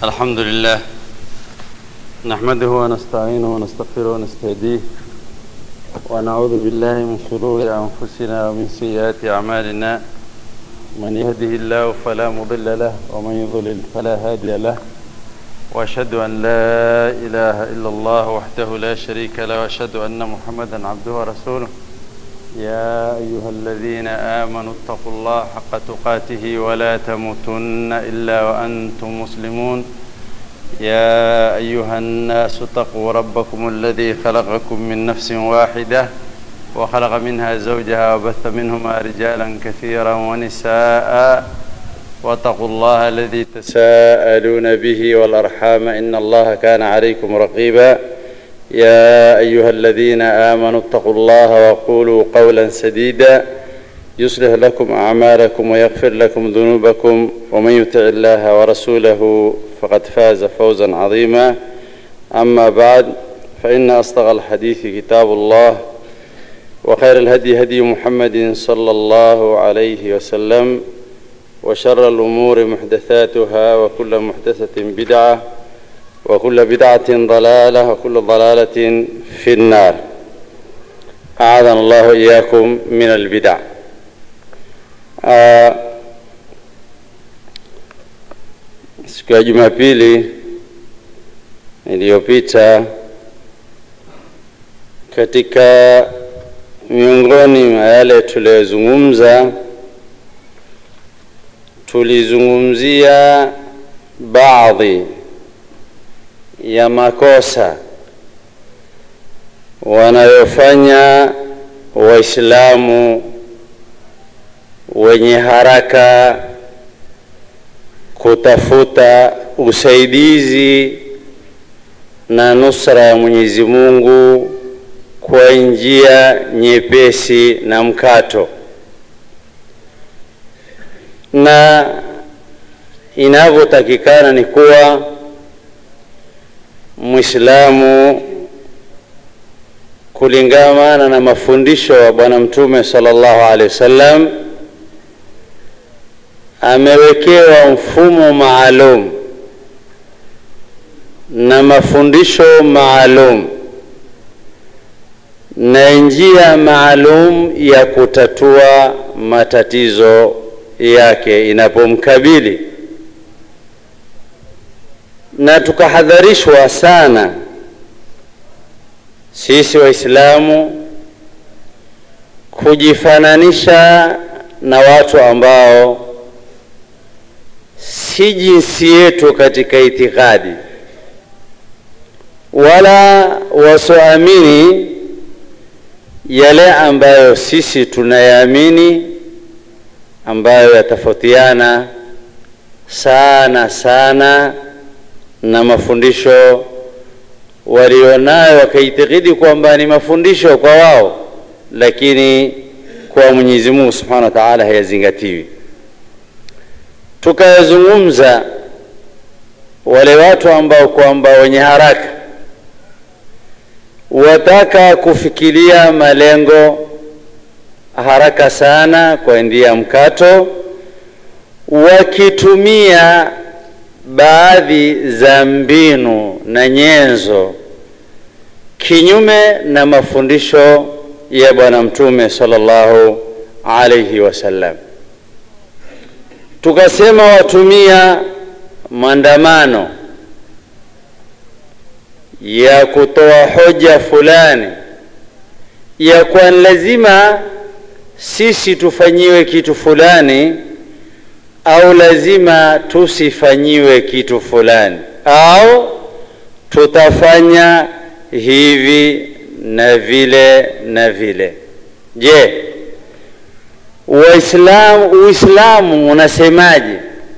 الحمد لله نحمده ونستعينه ونستغفره ونستهديه ونعوذ بالله من شرور أنفسنا ومن سيئات أعمالنا من يهده الله فلا مضل له ومن يضلل فلا هادي له وأشهد أن لا إله إلا الله وحده لا شريك له وأشهد أن محمدا عبده ورسوله يا أيها الذين آمنوا اتقوا الله حق تقاته ولا تموتن إلا وأنتم مسلمون يا أيها الناس اتقوا ربكم الذي خلقكم من نفس واحدة وخلق منها زوجها وبث منهما رجالا كثيرا ونساء واتقوا الله الذي تساءلون به والأرحام إن الله كان عليكم رقيبا يا أيها الذين آمنوا اتقوا الله وقولوا قولا سديدا يصلح لكم أعمالكم ويغفر لكم ذنوبكم ومن يطع الله ورسوله فقد فاز فوزا عظيما أما بعد فإن أصدق الحديث كتاب الله وخير الهدي هدي محمد صلى الله عليه وسلم وشر الأمور محدثاتها وكل محدثة بدعة وكل بدعة ضلالة وكل ضلالة في النار أعاذنا الله إياكم من البدع آه siku ya Jumapili iliyopita katika miongoni mwa yale tuliyozungumza, tulizungumzia baadhi ya makosa wanayofanya Waislamu wenye haraka kutafuta usaidizi na nusra ya Mwenyezi Mungu kwa njia nyepesi na mkato, na inavyotakikana ni kuwa Muislamu kulingamana na mafundisho wa Bwana Mtume sallallahu alaihi wasallam amewekewa mfumo maalum na mafundisho maalum na njia maalum ya kutatua matatizo yake inapomkabili, na tukahadharishwa sana sisi Waislamu kujifananisha na watu ambao si jinsi yetu katika itikadi, wala wasioamini yale ambayo sisi tunayaamini, ambayo yatafautiana sana sana na mafundisho walionayo, wakaitikidi kwamba ni mafundisho kwa wao, lakini kwa Mwenyezi Mungu Subhanahu wa Ta'ala hayazingatiwi tukayazungumza wale watu ambao kwamba wenye haraka wataka kufikiria malengo haraka sana kwa ndia mkato, wakitumia baadhi za mbinu na nyenzo kinyume na mafundisho ya Bwana Mtume sallallahu alaihi wasallam tukasema watumia maandamano ya kutoa hoja fulani ya kwa lazima sisi tufanyiwe kitu fulani au lazima tusifanyiwe kitu fulani au tutafanya hivi na vile na vile. Je, Waislamu, Uislamu unasemaje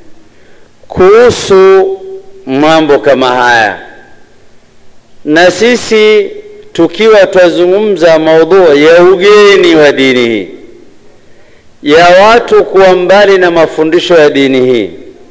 kuhusu mambo kama haya? Na sisi tukiwa twazungumza maudhui ya ugeni wa dini hii, ya watu kuwa mbali na mafundisho ya dini hii,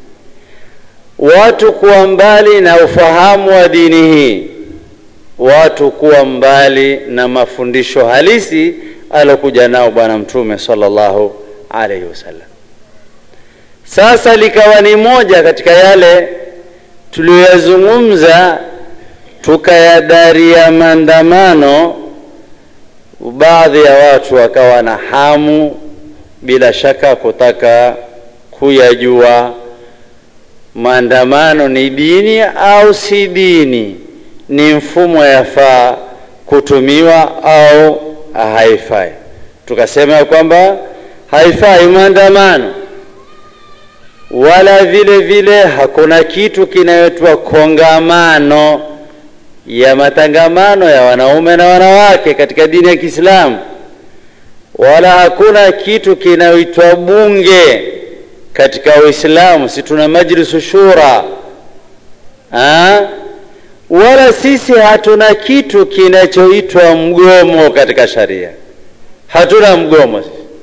watu kuwa mbali na ufahamu wa dini hii, watu kuwa mbali na mafundisho halisi alokuja nao Bwana Mtume sallallahu alaihi wasallam. Sasa likawa ni moja katika yale tuliyoyazungumza tukayadaria maandamano, baadhi ya watu wakawa na hamu bila shaka kutaka kuyajua maandamano ni dini au si dini, ni mfumo yafaa kutumiwa au haifai. Tukasema kwamba haifai maandamano, wala vile vile hakuna kitu kinayoitwa kongamano ya matangamano ya wanaume na wanawake katika dini ya Kiislamu, wala hakuna kitu kinayoitwa bunge katika Uislamu. Si tuna majlisu shura ha? Wala sisi hatuna kitu kinachoitwa mgomo katika sharia, hatuna mgomo.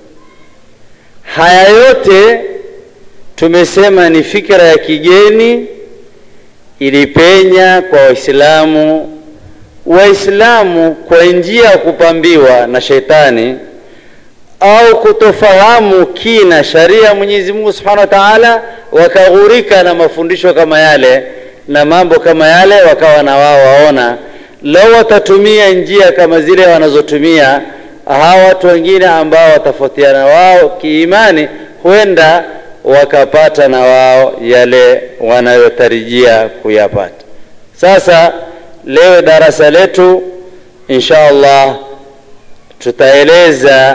Haya yote tumesema ni fikra ya kigeni ilipenya kwa Waislamu. Waislamu kwa njia ya kupambiwa na shetani au kutofahamu kina sharia ya Mwenyezi Mungu Subhanahu wa Ta'ala, wakaghurika na mafundisho kama yale na mambo kama yale, wakawa na wao waona lau watatumia njia kama zile wanazotumia hawa watu wengine ambao watafautiana wao kiimani, huenda wakapata na wao yale wanayotarajia kuyapata. Sasa leo darasa letu insha Allah tutaeleza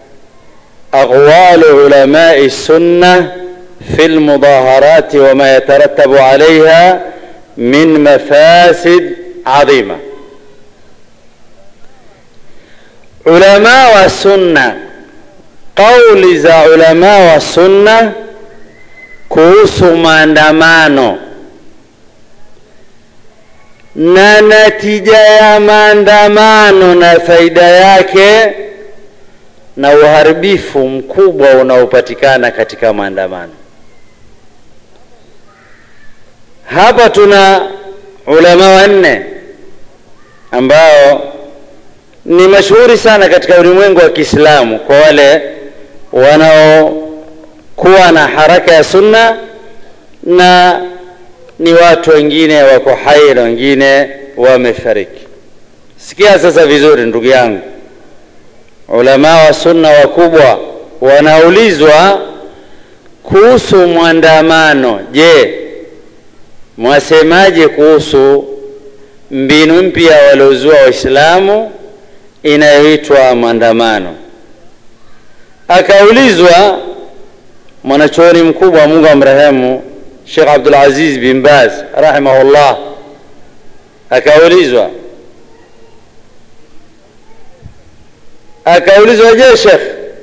aqwalu ulamai sunna fi lmudaharati wama yatarattabu alaiha min mafasid adhima. Ulama wa sunna, kauli za ulama wa sunna kuhusu maandamano na natija ya maandamano na faida yake na uharibifu mkubwa unaopatikana katika maandamano. Hapa tuna ulama wanne ambao ni mashuhuri sana katika ulimwengu wa Kiislamu kwa wale wanaokuwa na haraka ya sunna na ni watu wengine wako hai na wengine wamefariki. Sikia sasa vizuri, ndugu yangu, ulama wa sunna wakubwa wanaulizwa kuhusu mwandamano. Je, mwasemaje kuhusu mbinu mpya waliozua Waislamu inayoitwa maandamano? Akaulizwa mwanachuoni mkubwa, Mungu amrehemu, Sheikh Abdul Aziz bin Baz rahimahullah, akaulizwa akaulizwa, je, Sheikh,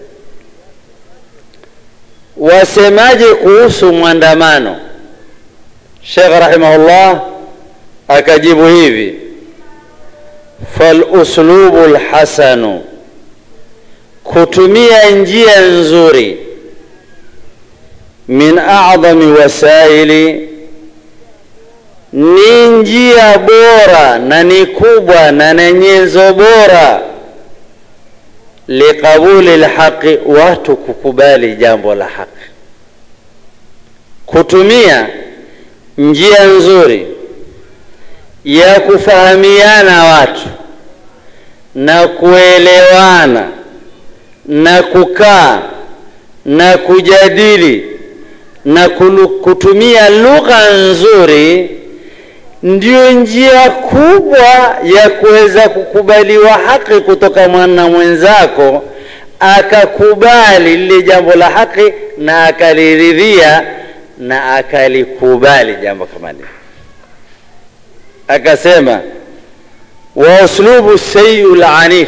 wasemaje kuhusu mwandamano? Sheikh rahimahullah akajibu hivi, fal uslubu lhasanu, kutumia njia nzuri min a'dhami wasaili, ni njia bora na ni kubwa na na nyenzo bora liqabuli lhaqi, watu kukubali jambo la haki. Kutumia njia nzuri ya kufahamiana watu na kuelewana na kukaa na kujadili na kutumia lugha nzuri ndio njia kubwa ya kuweza kukubaliwa haki kutoka mwana mwenzako, akakubali lile jambo la haki na akaliridhia na akalikubali jambo kama lile. Akasema wa uslubu sayu lanif,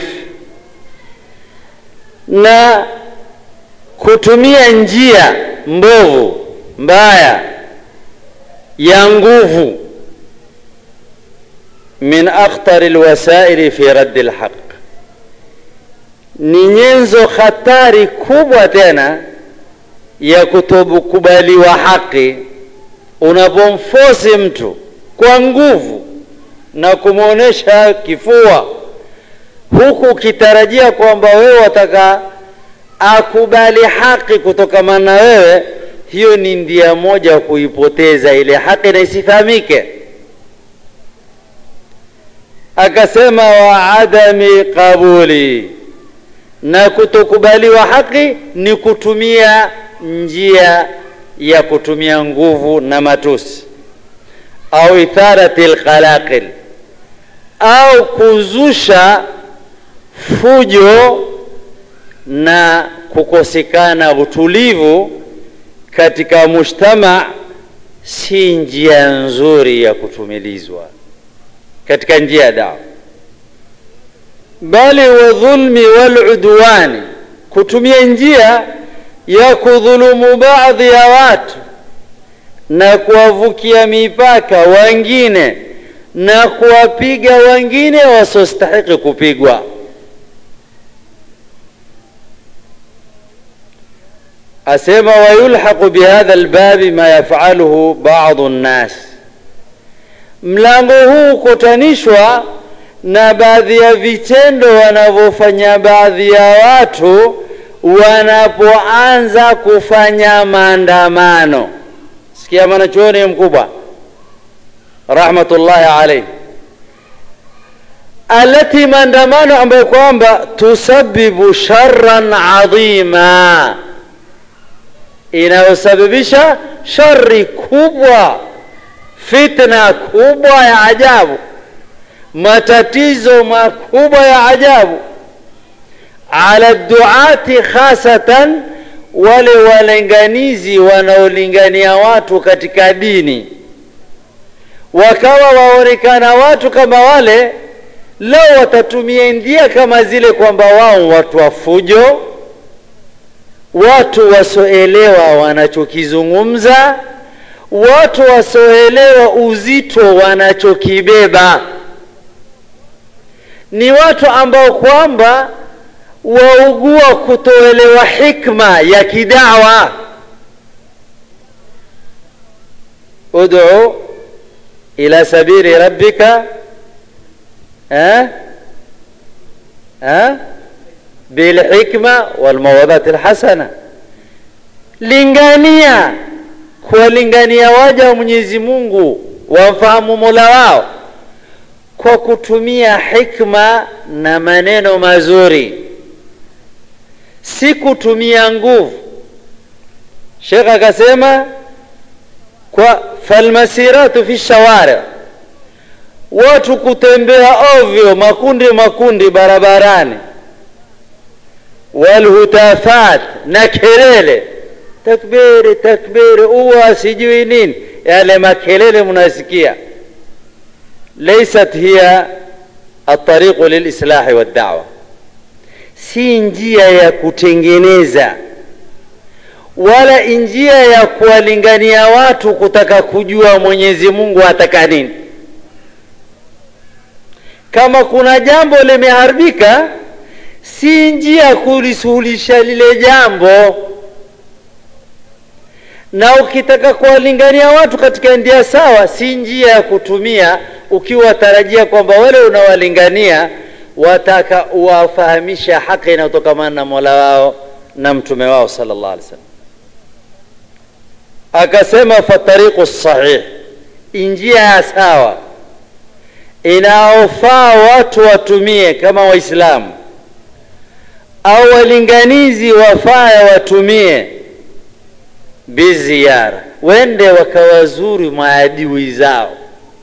na kutumia njia mbovu mbaya ya nguvu min akhtari lwasaili fi raddi lhaq, ni nyenzo hatari kubwa tena ya kutokubaliwa haki. Unapomfosi mtu kwa nguvu na kumwonyesha kifua, huku ukitarajia kwamba wewe wataka akubali haki kutokamana na wewe, hiyo ni ndia moja kuipoteza ile haki na isifahamike akasema wa adami qabuli na kutokubaliwa haki ni kutumia njia ya kutumia nguvu na matusi au itharati lkhalaqil au kuzusha fujo na kukosekana utulivu katika mujtama si njia nzuri ya kutumilizwa katika njia ya dawa bali wa dhulmi waludwani kutumia njia ya kudhulumu baadhi ya watu na kuwavukia mipaka wengine na kuwapiga wengine wasiostahiki kupigwa asema wayulhaqu bihadha albabi ma yafaluhu badu nnas mlango huu hukutanishwa na baadhi ya vitendo wanavyofanya baadhi ya watu wanapoanza kufanya maandamano sikia mwanachuoni mkubwa rahmatullahi alaihi alati maandamano ambayo kwamba tusabibu sharan adhima inayosababisha shari kubwa fitna kubwa ya ajabu matatizo makubwa ya ajabu ala duati khasatan wale walinganizi wanaolingania watu katika dini wakawa waonekana watu kama wale leo watatumia ndia kama zile kwamba wao watu wa fujo watu wasioelewa wanachokizungumza watu wasioelewa uzito wanachokibeba ni watu ambao kwamba waugua kutoelewa hikma ya kidawa ud'u ila sabili rabbika eh eh bilhikma walmawadhati lhasana lingania kuwalingania waja wa mwenyezi mungu wamfahamu mola wao kwa kutumia hikma na maneno mazuri si kutumia nguvu shekh akasema kwa falmasiratu fi shawari watu kutembea ovyo makundi makundi barabarani walhutafat na kelele takbiri takbiri uwa sijui nini yale makelele mnasikia laysat hiya atariqu lilislahi waddawa si njia ya kutengeneza wala njia ya kuwalingania watu kutaka kujua mwenyezi mungu ataka nini kama kuna jambo limeharibika si njia ya kulisuluhisha lile jambo na ukitaka kuwalingania watu katika njia sawa si njia ya kutumia ukiwa tarajia kwamba wale unawalingania wataka uwafahamisha haki inayotokamana na mola wao na mtume wao sallallahu alaihi wasallam akasema fatariqu sahih njia ya sawa inaofaa watu watumie kama waislamu au walinganizi wafaya watumie biziara wende wakawazuri maadui zao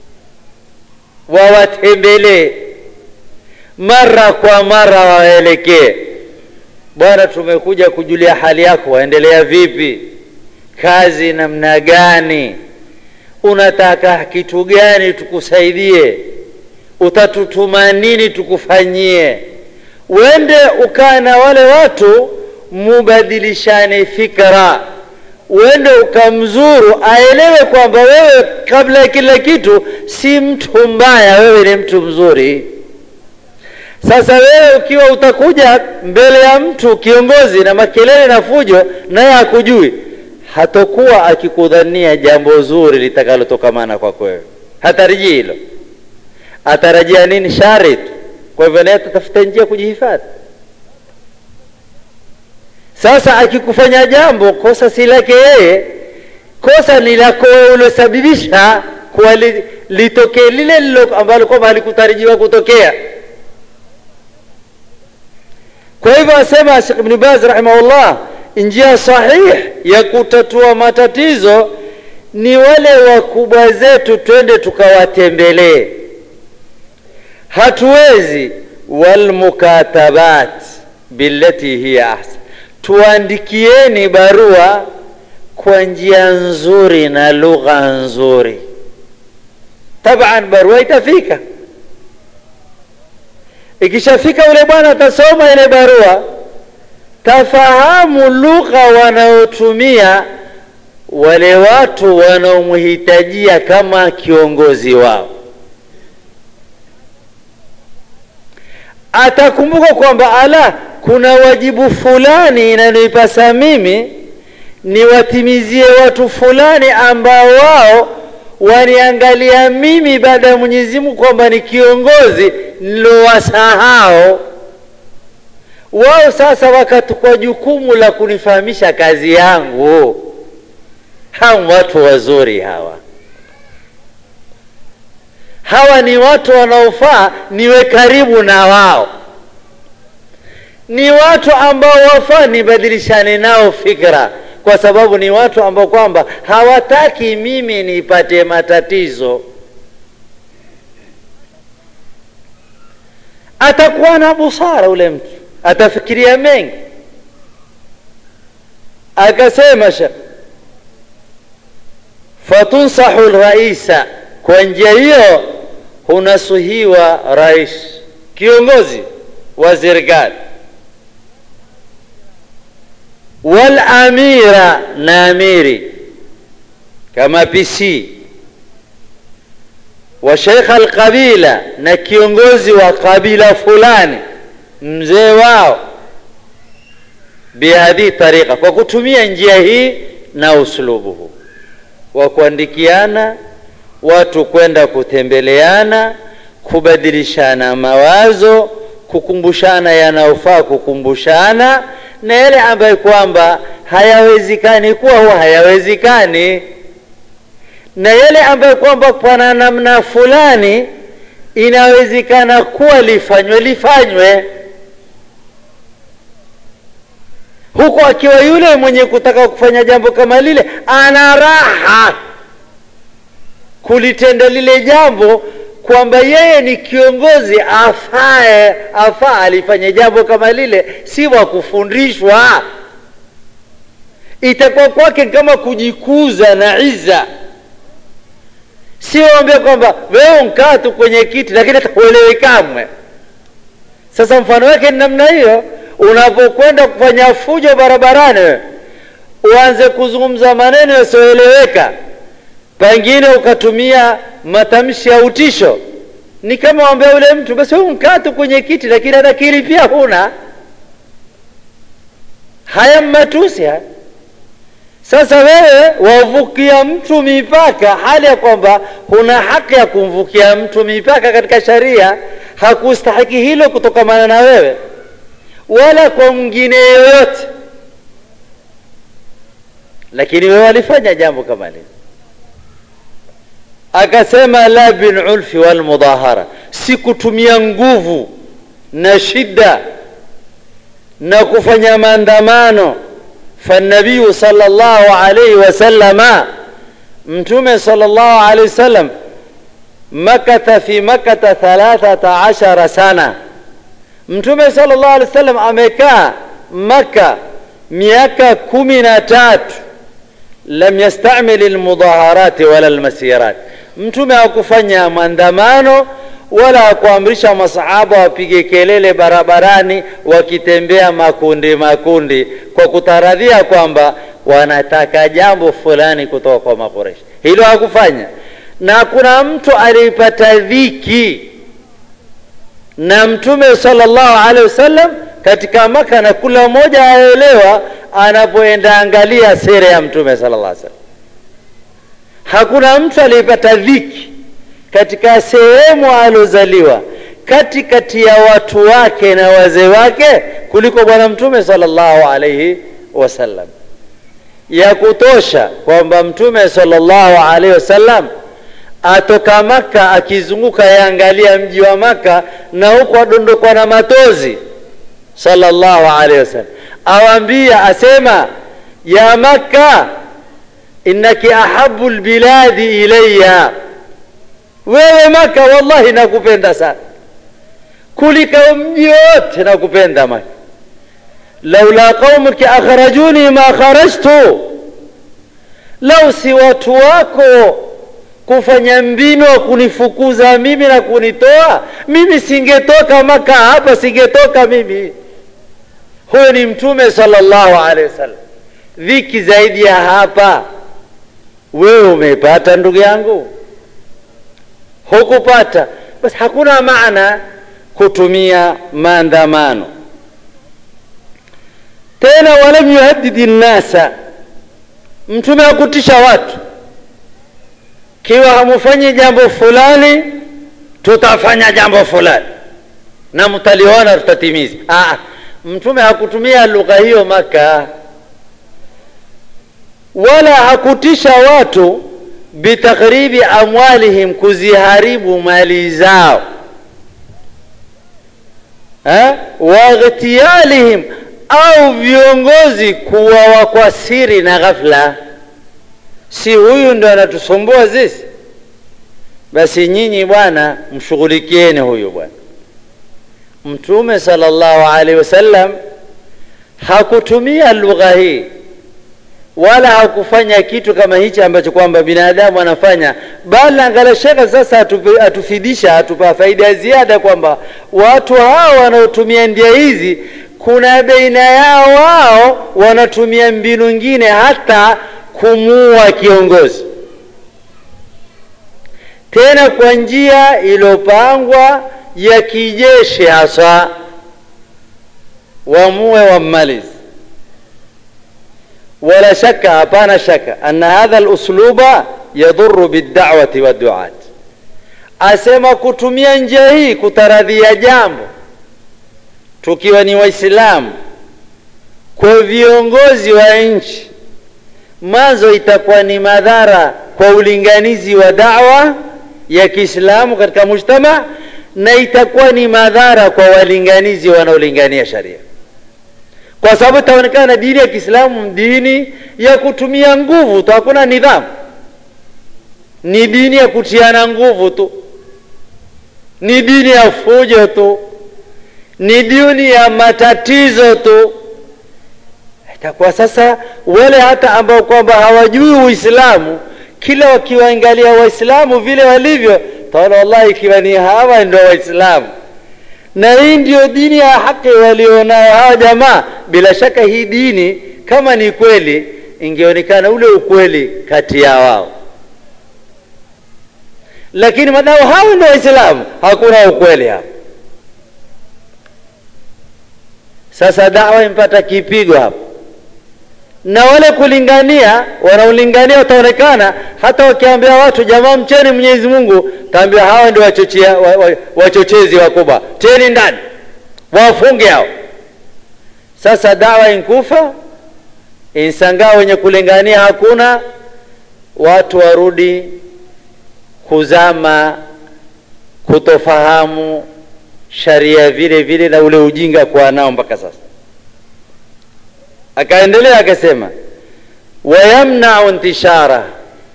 wawatembelee mara kwa mara waelekee bwana tumekuja kujulia hali yako waendelea vipi kazi namna gani unataka kitu gani tukusaidie utatutuma nini tukufanyie uende ukaa na wale watu mubadilishane fikra uende ukamzuru aelewe kwamba wewe kabla ya kila kitu si mtu mbaya wewe ni mtu mzuri sasa wewe ukiwa utakuja mbele ya mtu kiongozi na makelele na fujo naye hakujui hatokuwa akikudhania jambo zuri litakalotokamana kwako wewe hatarajii hilo atarajia nini shari tu kwa hivyo naye atatafuta njia kujihifadhi sasa akikufanya jambo kosa si lake yeye kosa ni lako wewe uliosababisha kuwa li, litokee lile lilo ambalo kwamba halikutarajiwa kutokea kwa hivyo asema Sheikh Ibn Baz rahimahullah njia sahih ya kutatua matatizo ni wale wakubwa zetu twende tukawatembelee hatuwezi walmukatabat billati hiya ahsan tuandikieni barua kwa njia nzuri na lugha nzuri taban barua itafika ikishafika ule bwana atasoma ile barua tafahamu lugha wanaotumia wale watu wanaomhitajia kama kiongozi wao atakumbuka kwamba ala kuna wajibu fulani inanipasa mimi niwatimizie watu fulani ambao wao waniangalia mimi baada ya Mwenyezi Mungu kwamba ni kiongozi nilowasahau wao sasa wakatukwa jukumu la kunifahamisha kazi yangu hawa watu wazuri hawa hawa ni watu wanaofaa niwe karibu na wao ni watu ambao wafaa nibadilishane nao fikra kwa sababu ni watu ambao kwamba hawataki mimi nipate matatizo atakuwa na busara ule mtu atafikiria mengi akasema shekh fatunsahu lraisa kwa njia hiyo hunasuhiwa rais kiongozi wa serikali walamira na amiri kama pc wa sheikha alqabila na kiongozi wa kabila fulani mzee wao bihadhihi tariqa kwa kutumia njia hii na uslubu huu wa kuandikiana watu kwenda kutembeleana kubadilishana mawazo kukumbushana yanayofaa kukumbushana na yale ambayo kwamba hayawezekani kuwa huwa hayawezekani na yale ambayo kwamba pana namna fulani inawezekana kuwa lifanywe lifanywe huku akiwa yule mwenye kutaka kufanya jambo kama lile ana raha kulitenda lile jambo kwamba yeye ni kiongozi afae afaa alifanye jambo kama lile si wa kufundishwa itakuwa kwake kama kujikuza na iza siwaambia kwamba wewe mkaa tu kwenye kiti lakini hatakuelewi kamwe sasa mfano wake ni namna hiyo unapokwenda kufanya fujo barabarani uanze kuzungumza maneno yasiyoeleweka pengine ukatumia matamshi ya utisho ni kama wambia ule mtu basi wewe mkaa tu kwenye kiti lakini hata akili pia huna haya matusi haya sasa wewe wavukia mtu mipaka hali ya kwamba huna haki ya kumvukia mtu mipaka katika sharia hakustahiki hilo kutokamana na wewe wala kwa mwingine yoyote lakini wewe walifanya jambo kama lile akasema la bilulfi walmudahara si kutumia nguvu na shida na kufanya maandamano فالنبي صلى الله عليه وسلم متوم صلى الله عليه وسلم مكث في مكة ثلاثة عشر سنة متوم صلى الله عليه وسلم أمكا مكة miaka kumi na tatu lam yastamil almudaharati wala almasirat mtume hakufanya maandamano wala hakuamrisha masahaba wapige kelele barabarani wakitembea makundi makundi kwa kutaradhia kwamba wanataka jambo fulani kutoka kwa makoreshi hilo hakufanya na kuna mtu alipata dhiki na mtume sallallahu alaihi wasallam katika maka na kula mmoja aelewa anapoenda angalia sera ya mtume sallallahu alaihi wasallam hakuna mtu aliyepata dhiki katika sehemu alozaliwa katikati ya watu wake na wazee wake kuliko bwana mtume sallallahu alaihi wasallam ya kutosha kwamba Mtume sallallahu alaihi wasallam atoka Maka akizunguka yaangalia mji wa Maka na huko adondokwa na matozi sallallahu alaihi wasallam, awambia asema, ya Makka innaki ahabu lbiladi ilayya, wewe Maka wallahi nakupenda sana kuliko mji wote nakupenda Maka. laula qaumuki akhrajuni ma kharajtu, lau si watu wako kufanya mbinu wa kunifukuza mimi na kunitoa mimi, singetoka Maka hapa, singetoka mimi. Huyo ni Mtume sallallahu alaihi wasallam. Dhiki zaidi ya hapa wewe umepata ndugu yangu? Hukupata, basi hakuna maana kutumia maandamano tena. Walam yuhaddidi nnasa, Mtume hakutisha watu kiwa hamufanyi jambo fulani, tutafanya jambo fulani na mtaliona tutatimiza. Ah, Mtume hakutumia lugha hiyo Maka, wala hakutisha watu bitakhribi amwalihim, kuziharibu mali zao, waghtiyalihim, au viongozi kuwawa kwa siri na ghafla si huyu ndo anatusumbua sisi? Basi nyinyi bwana, mshughulikieni huyu bwana. Mtume sallallahu alaihi wasallam hakutumia lugha hii wala hakufanya kitu kama hichi ambacho kwamba binadamu anafanya, bali angalia shekhe sasa atupe, atufidisha atupa faida ya ziada kwamba watu hao wanaotumia ndia hizi kuna baina yao wao wanatumia mbinu nyingine hata kumuua kiongozi, tena kwa njia iliyopangwa ya kijeshi, hasa wamue wammalizi. Wala shaka, hapana shaka, anna hadha lusluba yadhuru bildawati waduat, asema kutumia njia hii kutaradhia jambo tukiwa ni Waislamu kwa viongozi wa nchi mwanzo itakuwa ni madhara kwa ulinganizi wa dawa ya Kiislamu katika mujtama, na itakuwa ni madhara kwa walinganizi wanaolingania sharia, kwa sababu itaonekana dini ya Kiislamu dini ya kutumia nguvu tu, hakuna nidhamu, ni dini ya kutiana nguvu tu, ni dini ya fujo tu, ni dini ya matatizo tu itakuwa sasa wale hata ambao kwamba hawajui Uislamu, kila wakiwaangalia Waislamu vile walivyo, taona wallahi, ikiwa ni hawa ndio Waislamu na hii ndio dini ya haki walionayo hawa jamaa, bila shaka hii dini kama ni kweli, ingeonekana ule ukweli kati ya wao, lakini madao hao ndio Waislamu, hakuna ukweli hapa. Sasa dawa impata kipigo hapo na wale kulingania wanaolingania wataonekana, hata wakiambia watu jamaa, mcheni Mwenyezi Mungu, taambia hawa ndio wachochea wachochezi wakubwa, teni ndani, wafunge hao. Sasa dawa inkufa insangaa, wenye kulingania hakuna, watu warudi kuzama, kutofahamu sharia vile vile, na ule ujinga kwa nao mpaka sasa Akaendelea akasema, wayamnau intishara,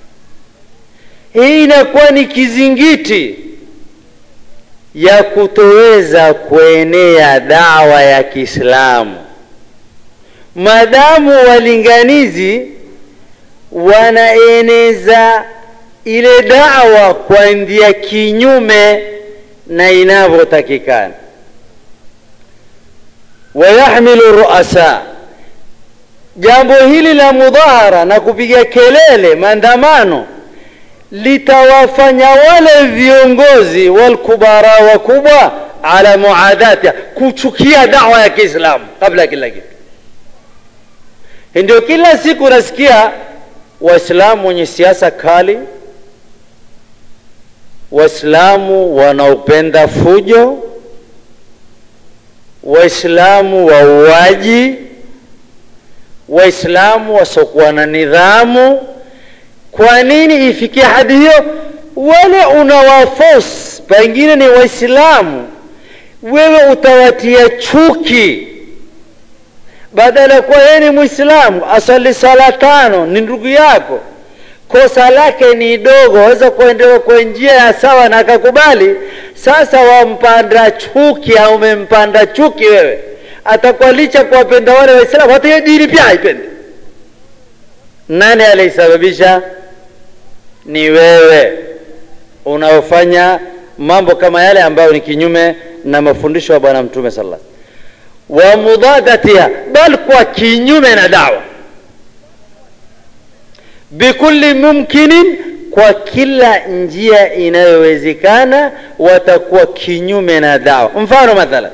hii inakuwa ni kizingiti ya kutoweza kuenea dawa ya Kiislamu madamu walinganizi wanaeneza ile dawa kwa ndia kinyume na inavyotakikana. wayahmilu ruasa Jambo hili la mudhahara na kupiga kelele, maandamano litawafanya wale viongozi walkubara wakubwa ala muadati, kuchukia dawa ya Kiislamu kabla ya kila kitu. Ndio kila siku nasikia Waislamu wenye siasa kali, Waislamu wanaopenda fujo, Waislamu wauaji waislamu wasiokuwa na nidhamu kwa nini ifikie hadi hiyo wale unawafos pengine ni waislamu wewe utawatia chuki badala ya kuwa yeye ni mwislamu asali sala tano ni ndugu yako kosa lake ni dogo waweza kuendewa kwa njia ya sawa na akakubali sasa wampanda chuki au umempanda chuki wewe atakuwa licha kuwapenda wale waislamu hata hiyo dini pia haipende nani aliisababisha ni wewe unaofanya mambo kama yale ambayo ni kinyume na mafundisho ya bwana mtume sallallahu wa mudadatiha bal kwa kinyume na dawa bikulli mumkinin kwa kila njia inayowezekana watakuwa kinyume na dawa mfano mathalan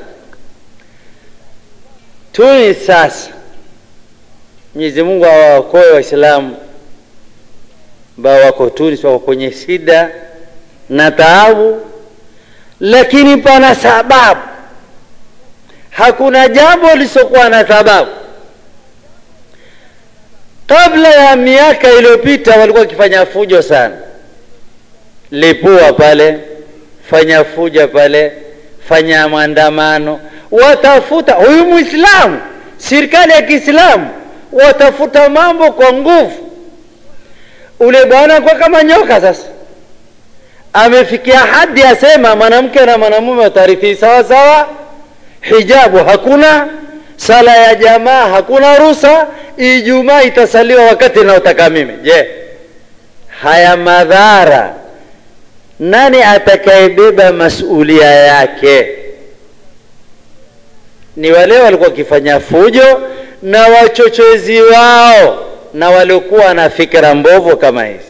tunis sasa mwenyezi mungu awaokoe waislamu ambao wako tunis wako kwenye shida na taabu lakini pana sababu hakuna jambo lisokuwa na sababu kabla ya miaka iliyopita walikuwa wakifanya fujo sana lipua pale fanya fuja pale fanya maandamano watafuta huyu mwislamu serikali ya kiislamu watafuta mambo kwa nguvu ule bwana kwa kama nyoka sasa amefikia hadi asema mwanamke na mwanamume watarithi sawa sawa hijabu hakuna sala ya jamaa hakuna rusa ijumaa itasaliwa wakati naotaka mimi je haya madhara nani atakayebeba masulia yake ni wale walikuwa wakifanya fujo na wachochezi wao na waliokuwa na fikra mbovu kama hizi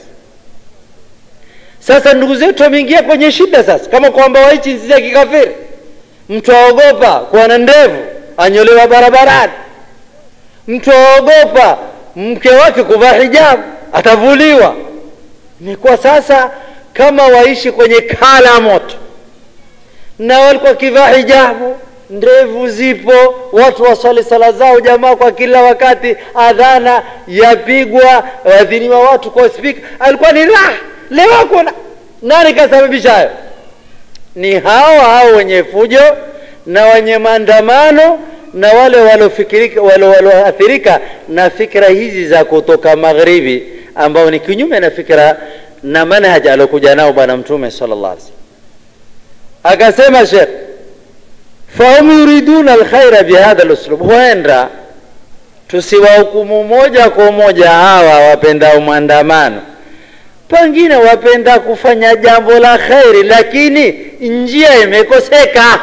sasa ndugu zetu wameingia kwenye shida sasa kama kwamba waichi nchi za kikafiri mtu aogopa kuwa na ndevu anyolewa barabarani mtu aogopa mke wake kuvaa hijabu atavuliwa imekuwa sasa kama waishi kwenye kala moto na walikuwa wakivaa hijabu ndevu zipo watu waswali sala zao jamaa kwa kila wakati adhana yapigwa wadhiniwa watu kwa spika alikuwa ni raha leo hakuna nani kasababisha hayo ni hao hao wenye fujo na wenye maandamano na wale walioathirika na fikra hizi za kutoka magharibi ambao ni kinyume na fikra na manhaj aliokuja nao bwana mtume sallallahu alaihi wasallam akasema shekh fahum yuriduna alkhaira bihadha luslub huenda tusiwahukumu moja kwa moja hawa wapendao maandamano pengine wapenda kufanya jambo la kheri lakini njia imekoseka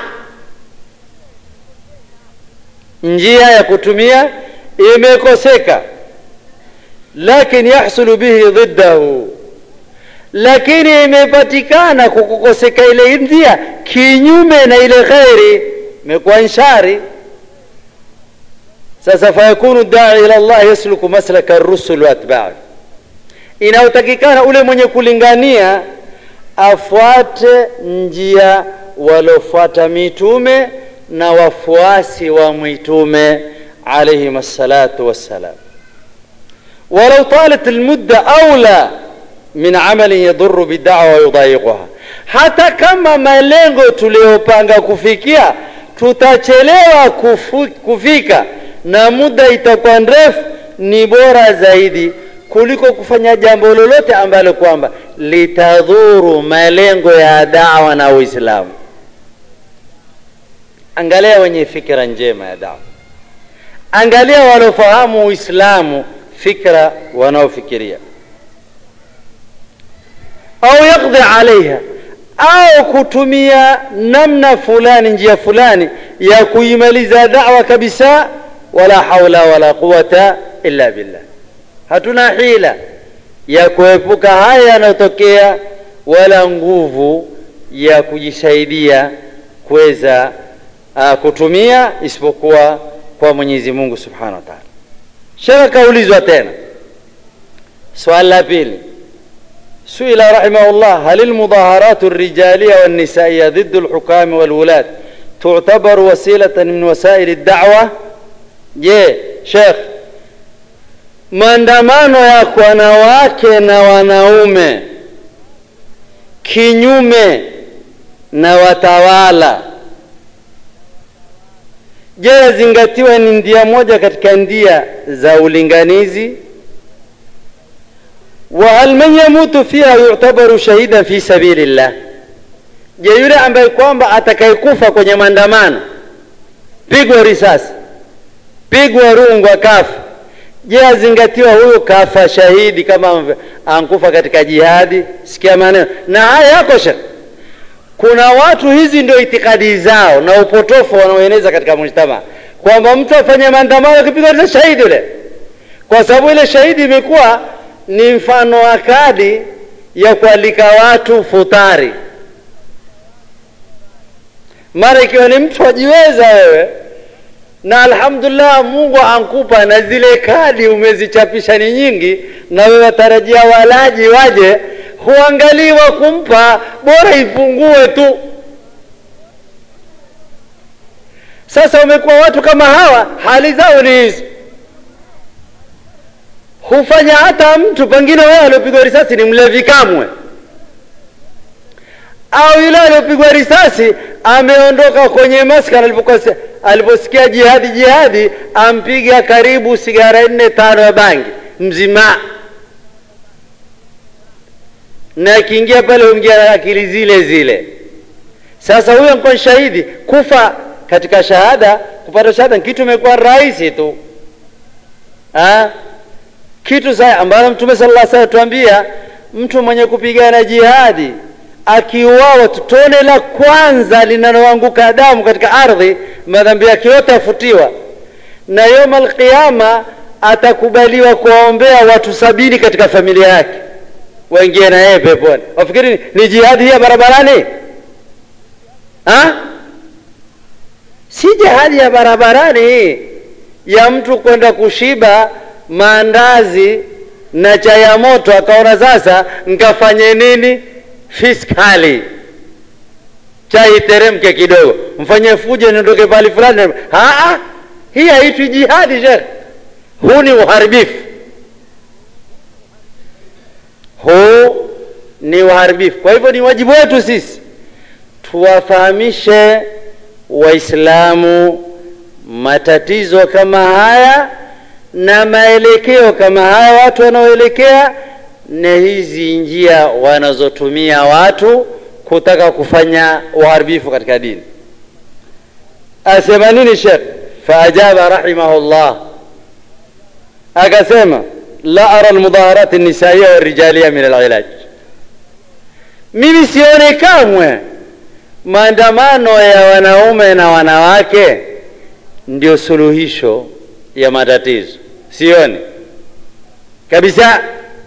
njia ya kutumia imekoseka lakin yahsulu bihi dhiddahu lakini imepatikana kukukoseka ile njia kinyume na ile kheri imekuwa nshari sasa fayakunu dai ila llah yasluku maslaka rusul waatbai inayotakikana ule mwenye kulingania afuate njia waliofuata mitume na wafuasi wa mitume alaihim assalatu wassalam walau talat lmudda aula min amalin yadhuru bidawa wayudaiquha hata kama malengo tuliyopanga kufikia tutachelewa kufu, kufika na muda itakuwa ndefu ni bora zaidi kuliko kufanya jambo lolote ambalo kwamba litadhuru malengo ya dawa na uislamu angalia wenye fikra njema ya dawa angalia wanaofahamu uislamu fikra wanaofikiria au yakdhi alaiha au kutumia namna fulani njia fulani ya kuimaliza dawa kabisa wala haula wala quwata illa billah hatuna hila ya kuepuka haya yanayotokea wala nguvu ya kujisaidia kuweza uh, kutumia isipokuwa kwa mwenyezi mungu subhanahu wa taala shekhe kaulizwa tena swali la pili سئل رحمه الله هل المظاهرات الرجالية والنسائية ضد الحكام والولاة تعتبر وسيلة من وسائل الدعوة je shekh maandamano ya wanawake na wanaume kinyume na watawala je yazingatiwa ni ndia moja katika ndia za ulinganizi wahal man yamutu fiha yutabaru shahidan fi sabilillah je yule ambaye kwamba atakayekufa kwenye maandamano pigwa risasi pigwa rungwa kafa je azingatiwa huyu kafa shahidi kama ankufa katika jihadi sikia maneno na haya yako shekh kuna watu hizi ndio itikadi zao na upotofu wanaoeneza katika mujtama kwamba mtu afanye maandamano akipigwa risasi shahidi yule kwa sababu ile shahidi imekuwa ni mfano wa kadi ya kualika watu futari mara ikiwa ni mtu wajiweza wewe na alhamdulillah mungu ankupa na zile kadi umezichapisha ni nyingi na wewe watarajia walaji waje huangaliwa kumpa bora ipungue tu sasa umekuwa watu kama hawa hali zao ni hizi hufanya hata mtu pengine wewe aliopigwa risasi ni mlevi kamwe au yule aliyopigwa risasi ameondoka kwenye maskani aliposikia jihadi jihadi ampiga karibu sigara nne tano ya bangi mzima na akiingia pale huingia na akili zile zile sasa huyo nkuwa shahidi kufa katika shahada kupata shahada kitu imekuwa rahisi tu ha? kitu sa ambalo mtume sala llah salam tuambia mtu mwenye kupigana jihadi akiuawa tone la kwanza linaloanguka damu katika ardhi madhambi yake yote afutiwa na yoma alqiyama atakubaliwa kuwaombea watu sabini katika familia yake waingie na yeye peponi wafikiri ni, ni jihadi hii ya barabarani ha? si jihadi ya barabarani hii ya mtu kwenda kushiba maandazi na chai ya moto akaona sasa nkafanye nini fiskali chai teremke kidogo mfanye fujo niondoke pahali fulani hii haitwi jihadi shekh huu ni uharibifu huu ni uharibifu kwa hivyo ni wajibu wetu sisi tuwafahamishe waislamu matatizo kama haya na maelekeo kama haya watu wanaoelekea na hizi njia wanazotumia watu kutaka kufanya uharibifu katika dini asema nini shekh faajaba rahimahullah akasema la ara lmudhaharat nisaiya warijalia min alilaj mimi sione kamwe maandamano ya wanaume na wanawake ndio suluhisho ya matatizo sioni kabisa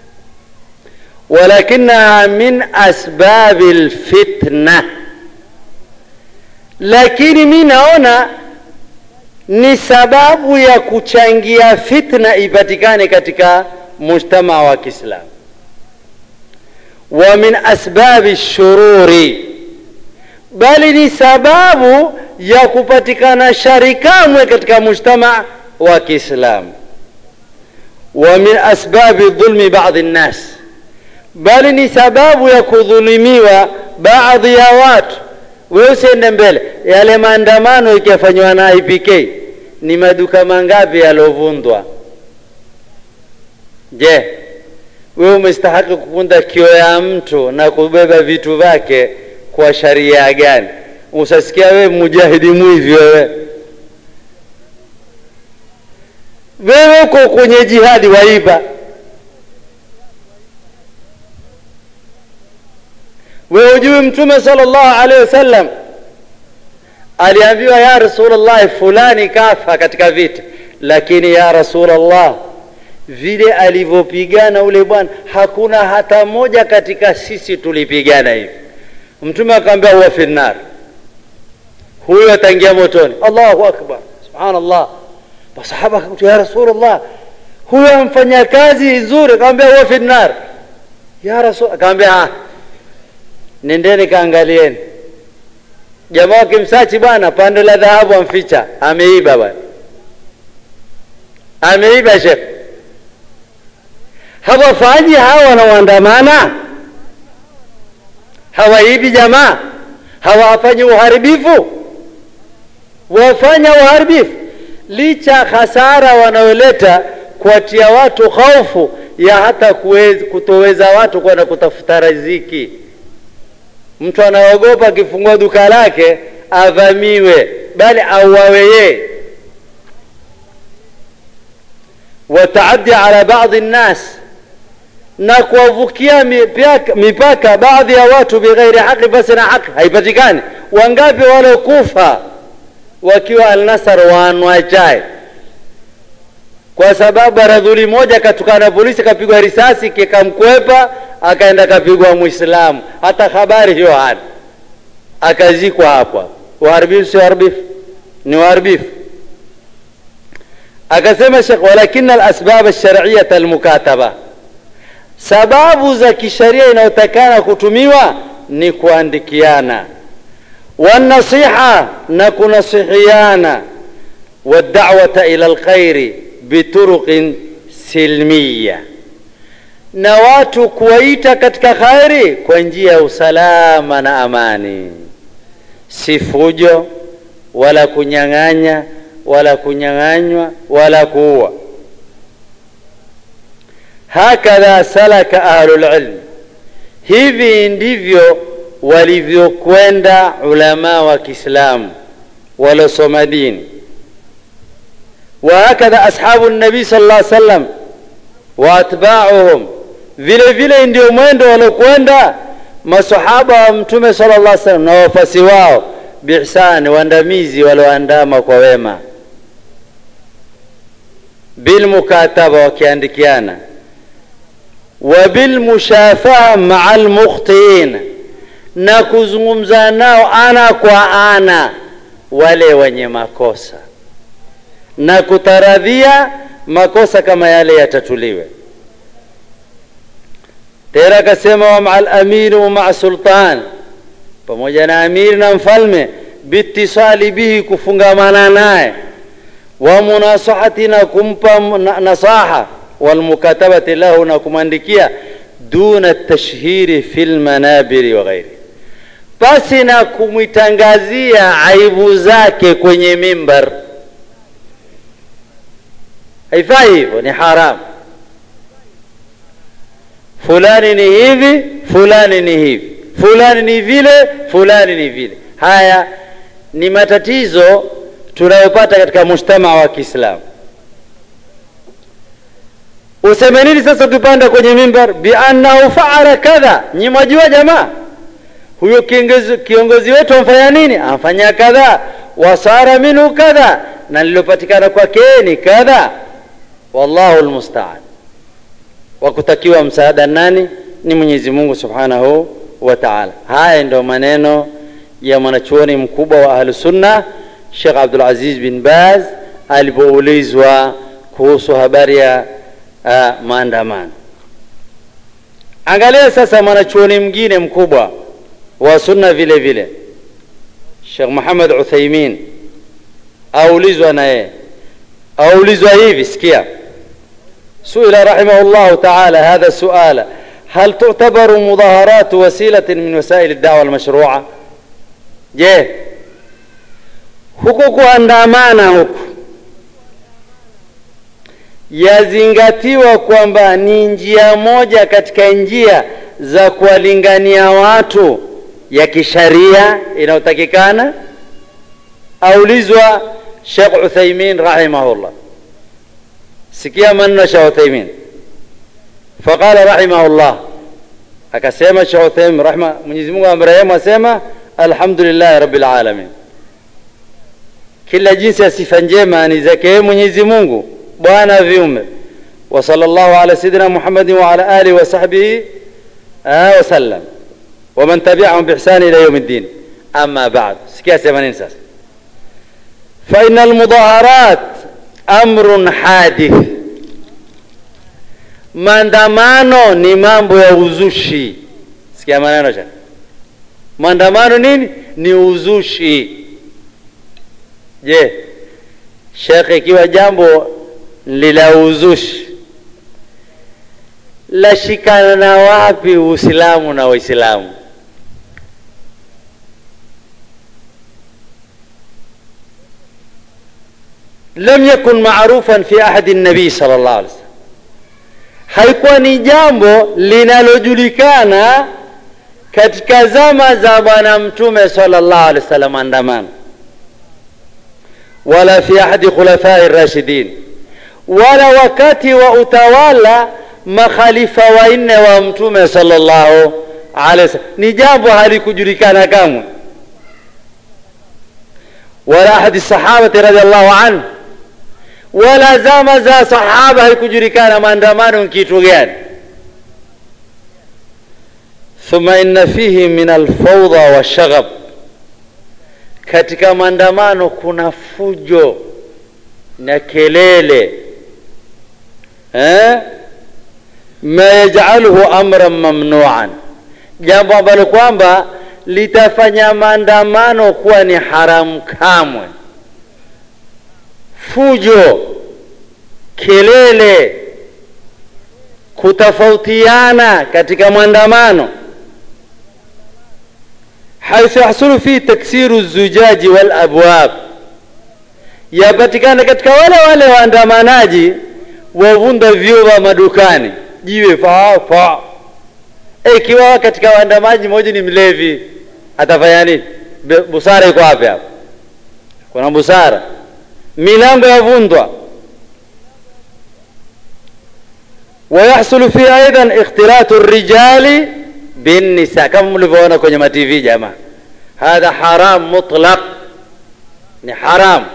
walakinaha min asbabi lfitna lakini mi naona ni sababu ya kuchangia fitna ipatikane katika mujtamaa wa kiislamu wa min asbabi shururi bali ni sababu ya kupatikana shari kamwe katika mujtamaa wa kiislamu wa min asbabi dhulmi badi nnas bali ni sababu ya kudhulumiwa baadhi ya watu wewe usiende mbele yale maandamano ikiyafanywa na IPK ni maduka mangapi yaliovundwa je wewe umestahaki kukunda kio ya mtu na kubeba vitu vyake kwa sharia gani usasikia wewe mujahidi mwivi wewe wewe uko kwenye jihadi waiba wewe ujui mtume sallallahu alaihi wasallam aliambiwa ya rasulullah fulani kafa katika vita lakini ya rasulullah vile alivyopigana ule bwana hakuna hata moja katika sisi tulipigana hivi mtume akamwambia huwa fi nar huyo ataingia motoni allahu akbar subhanallah masahaba akamwambia ya rasulullah huyo amfanya kazi nzuri akamwambia huwa fi nar ya rasul akamwambia nendeni kaangalieni jamaa wakimsachi bwana pande la dhahabu amficha ameiba bwana ameiba shekh hawafanyi hawa wanaoandamana hawaibi jamaa hawafanyi uharibifu wafanya uharibifu licha hasara wanaoleta kuwatia watu hofu ya hata kuweza, kutoweza watu kwenda kutafuta riziki mtu anaogopa akifungua duka lake avamiwe bali auawe yeye wataaddi ala baadhi nnas na kuwavukia mipaka, mipaka baadhi ya watu bighairi haqi basi na haki haipatikani wangapi walokufa wakiwa alnasar waanwa chai kwa sababu baradhuli moja katukana polisi kapigwa risasi kikamkwepa akaenda kapigwa mwislamu hata habari hiyo hana akazikwa hapa uharibifu si uharibifu ni uharibifu akasema shekh walakin alasbab alshariyata almukataba sababu za kisheria inayotakana kutumiwa ni kuandikiana wanasiha na kunasihiana wadawata ila lkhairi bituruqin silmiya na watu kuwaita katika khairi kwa njia ya usalama na amani si fujo wala kunyang'anya wala kunyang'anywa wala kuua hakadha salaka ahlulilmi hivi ndivyo walivyokwenda ulamaa wa kiislamu waliosoma dini وهكذا أصحاب النبي صلى الله عليه وسلم وأتباعهم vile vile ndio mwendo waliokwenda masahaba wa mtume sala llah salam na wafasi wao biihsani waandamizi walioandama kwa wema bilmukataba wakiandikiana wa bilmushafaha maa lmukhtiin na kuzungumza nao ana kwa ana wale wenye makosa na kutaradhia makosa kama yale yatatuliwe tena akasema wa maa lamiri wa maa sultan pamoja na amiri na mfalme biitisali bihi kufungamana naye wa munasahati na kumpa nasaha walmukatabati lahu na kumwandikia duna tashhiri fi lmanabiri wa ghairi pasi na kumwitangazia aibu zake kwenye mimbar haifai hivyo ni haramu fulani ni hivi fulani ni hivi fulani ni vile fulani ni vile haya ni matatizo tunayopata katika mujtamaa wa kiislamu useme nini sasa ukipanda kwenye mimbar biannahu faala kadha nyi mwajua jamaa huyo kiongozi, kiongozi wetu amfanya nini amfanya kadha wasara minhu kadha na lilopatikana kwake ni kadha wallahu lmustaan wakutakiwa msaada nani ni mwenyezi mungu subhanahu wa taala haya ndio maneno ya mwanachuoni mkubwa wa ahlusunna shekh abdulaziz bin baz alipoulizwa kuhusu habari ya uh, maandamano angalia sasa mwanachuoni mwingine mkubwa wa sunna vile vile shekh muhammad uthaimin aulizwa na yeye aulizwa hivi sikia سئل رحمه الله تعالى هذا السؤال هل تعتبر مظاهرات وسيلة من وسائل الدعوة المشروعة je huku kuandamana huku yazingatiwa kwamba ni njia moja katika njia za kuwalingania watu ya kisharia inayotakikana aulizwa shekh uthaimin rahimahullah sikia maneno ya Sheikh Uthaymeen faqala rahimahullah akasema Sheikh Uthaymeen rahma Mwenyezi Mungu amrehemu asema alhamdulillah rabbil alamin kila jinsi ya sifa njema ni zake Mwenyezi Mungu bwana viumbe wa sallallahu ala sayidina Muhammadin wa ala alihi wa sahbihi wa sallam wa man tabi'ahum bi ihsan ila yawm الدين amma ba'd sikia sema nini sasa fa innal mudaharat amrun hadith maandamano ni mambo ya uzushi sikia maneno cha maandamano nini ni uzushi je shekhe ikiwa jambo lila uzushi lashikana na wapi Uislamu na Waislamu? lam yakun marufan fi ahadi nabii sallallahu alaihi wasallam, haikuwa ni jambo linalojulikana katika zama za Bwana Mtume sallallahu alaihi wasallam andamano, wala fi ahadi khulafai rashidin, wala wakati wa utawala makhalifa wanne wa Mtume sallallahu alaihi wasallam, ni jambo halikujulikana kamwe, wala ahadi sahabati radhiallahu anhu wala zama za sahaba haikujulikana maandamano ni kitu gani. Thumma inna fihi min alfawdha washaghab, katika maandamano kuna fujo na kelele eh? ma yajaluhu amran mamnuan, jambo ambalo kwamba litafanya maandamano kuwa ni haramu kamwe fujo, kelele, kutofautiana katika maandamano, haithu yahsulu fi taksiru zujaji wal abwab, yapatikana katika wale wale waandamanaji wavunda vyoo vya madukani, jiwe fa fa. Ikiwa katika waandamanaji mmoja ni mlevi, atafanya nini? Busara iko wapi hapo? Kuna busara? milango yavundwa. Wayahsulu fi aidan ikhtilatu rijali binnisa, kama mlivyoona kwenye matv jamaa, hadha haram mutlaq, ni haram.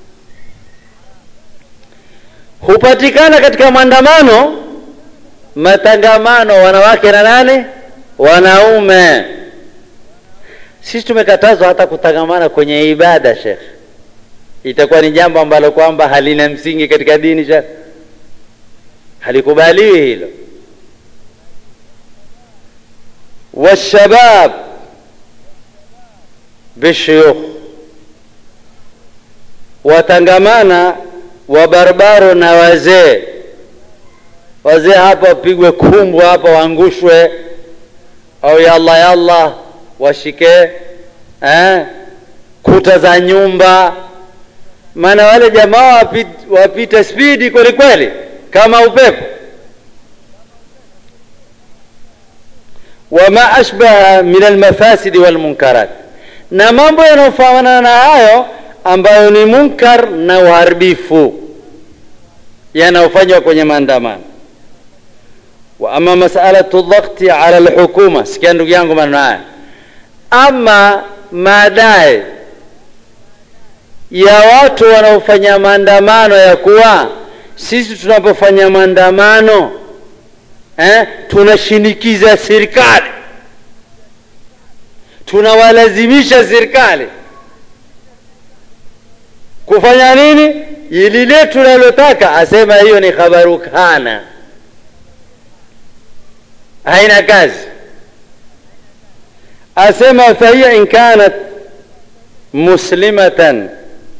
Hupatikana katika maandamano matangamano wanawake na nane wanaume. Sisi tumekatazwa hata kutangamana kwenye ibada, shekhe itakuwa ni jambo ambalo kwamba halina msingi katika dini sha halikubaliwi hilo. Washabab bishuyukh, watangamana wabarbaro na wazee. Wazee hapa wapigwe kumbwa hapa waangushwe, au yalla yalla washike eh, kuta za nyumba maana wale jamaa wapita, wapita spidi kweli kweli kama upepo. wama ashbaha min almafasidi walmunkarat, na mambo yanayofanana na hayo ambayo ni munkar na uharibifu yanayofanywa kwenye maandamano. wa ama masalatu dhakti ala alhukuma, sikia ndugu yangu maneno haya, ama madai ya watu wanaofanya maandamano ya kuwa sisi tunapofanya maandamano eh, tunashinikiza serikali, tunawalazimisha serikali kufanya nini? Lile tunalotaka. Asema hiyo ni khabaru kana, haina kazi. Asema fahiya in kanat muslimatan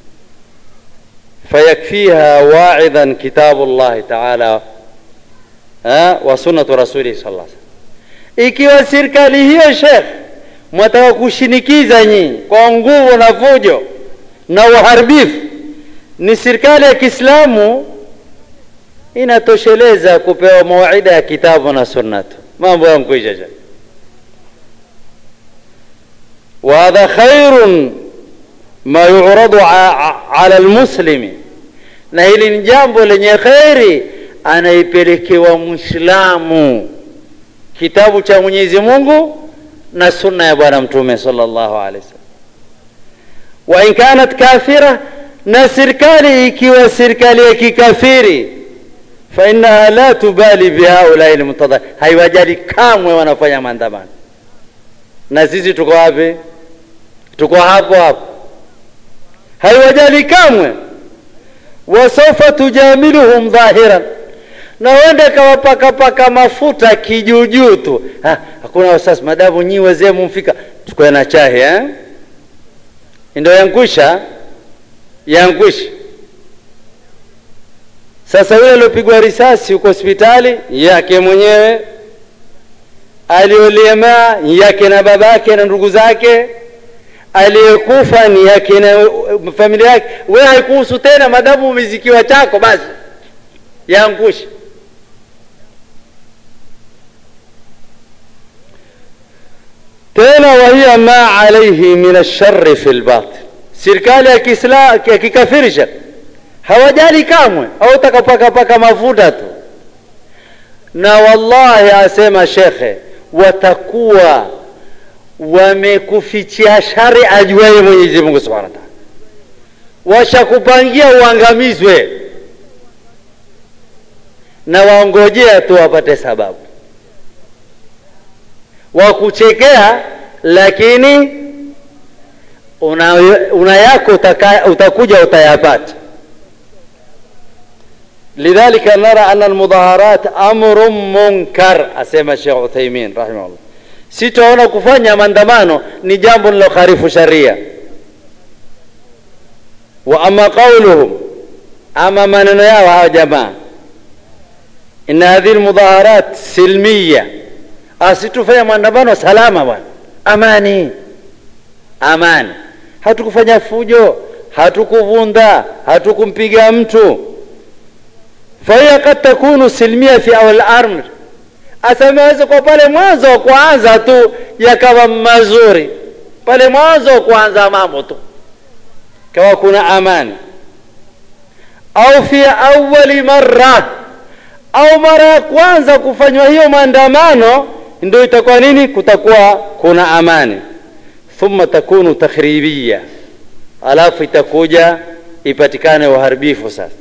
fayakfiha waidhan kitabu llahi taala wa sunnatu rasulihi sallallahu alaihi wasallam. Ikiwa serikali hiyo shekh mwataka kushinikiza nyinyi kwa nguvu na fujo na uharibifu, ni serikali ya Kiislamu inatosheleza kupewa mawaida ya kitabu na sunnatu, mambo yankwisha shekh. wa hadha khairun ma yuradu ala almuslimi, na hili ni jambo lenye kheri anaipelekewa Mwislamu kitabu cha Mwenyezi Mungu na sunna ya Bwana Mtume sallallahu alaihi wasallam. Wa in kanat kafira, na serikali ikiwa serikali ya kikafiri, fa innaha la tubali bihaulai lmutadha, haiwajali kamwe wanafanya maandamano. Na sisi tuko wapi? Tuko hapo hapo haiwajali kamwe. wasaufa tujamiluhum dhahiran, na wende kawapakapaka mafuta kijuujuu tu. Ha, hakuna wasasi, madamu nyi wazee mumfika, tukwe na chahe eh? Ndio yankwisha yankwisha. Sasa yule aliopigwa risasi huko hospitali yake mwenyewe, aliolemaa yake na babake na ndugu zake, aliyekufa ni yake na familia yake. Wewe haikuhusu tena, madamu umezikiwa chako, basi yaangushe. Tena wahiya ma alaihi min alshari fi lbatin, serikali ya Kiislamu ya kikafirisha hawajali kamwe, au utakapakapaka mafuta tu. Na wallahi, asema shekhe, watakuwa wamekufichia shari ajuaye Mwenyezi Mungu subhanahu wa taala, washakupangia uangamizwe na waongojea tu wapate sababu wakuchekea, lakini una, una yako utaka, utakuja utayapata. lidhalika nara ana almudhaharat amrun munkar, asema Sheikh Uthaymin rahimahullah. Sitaona kufanya maandamano ni jambo lilokharifu sharia. Wa ama qauluhum, ama maneno yao hawa jamaa, inna hadhihi almudhaharat silmiya, asitufanya maandamano salama bwana, amani amani, hatukufanya fujo, hatukuvunda, hatukumpiga mtu fahiya kad takunu silmia fi awal amr, asameweza kwa pale mwanzo wa kuanza tu yakawa mazuri, pale mwanzo wa kuanza mambo tu kawa kuna amani, au fi awali marra, au mara ya kwanza kufanywa hiyo maandamano ndio itakuwa nini? Kutakuwa kuna amani. Thumma takunu takhribia, alafu itakuja ipatikane uharibifu sasa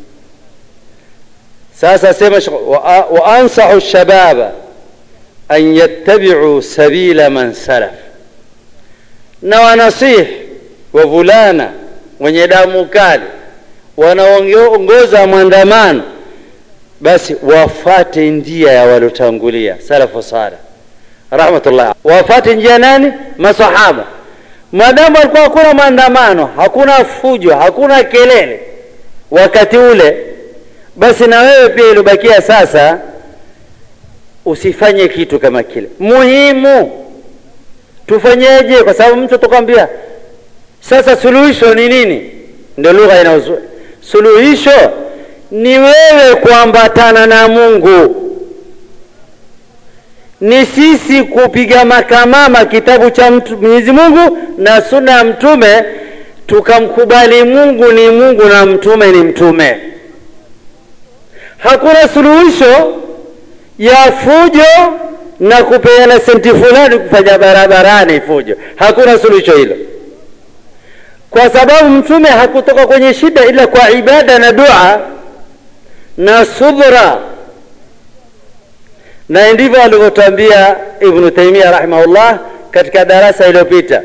sasa sema wa, wa ansahu shababa an yattabi'u sabila man salaf, na wanasihi wavulana wenye damu kali wanaongoza maandamano, basi wafate njia ya waliotangulia salafu salih rahmatullah. Wafate njia nani? Masahaba. Maadamu alikuwa hakuna maandamano, hakuna fujo, hakuna kelele wakati ule basi na wewe pia iliobakia sasa usifanye kitu kama kile. Muhimu tufanyeje? Kwa sababu mtu atakwambia sasa suluhisho ni nini? Ndio lugha inaozu. Suluhisho ni wewe kuambatana na Mungu, ni sisi kupiga makamama kitabu cha Mwenyezi Mungu na sunna ya Mtume, tukamkubali Mungu ni Mungu na Mtume ni Mtume. Hakuna suluhisho ya fujo na kupeana senti fulani kufanya barabarani fujo. Hakuna suluhisho hilo, kwa sababu mtume hakutoka kwenye shida ila kwa ibada na dua na subra, na ndivyo alivyotwambia Ibnu Taimia rahimahullah katika darasa iliyopita,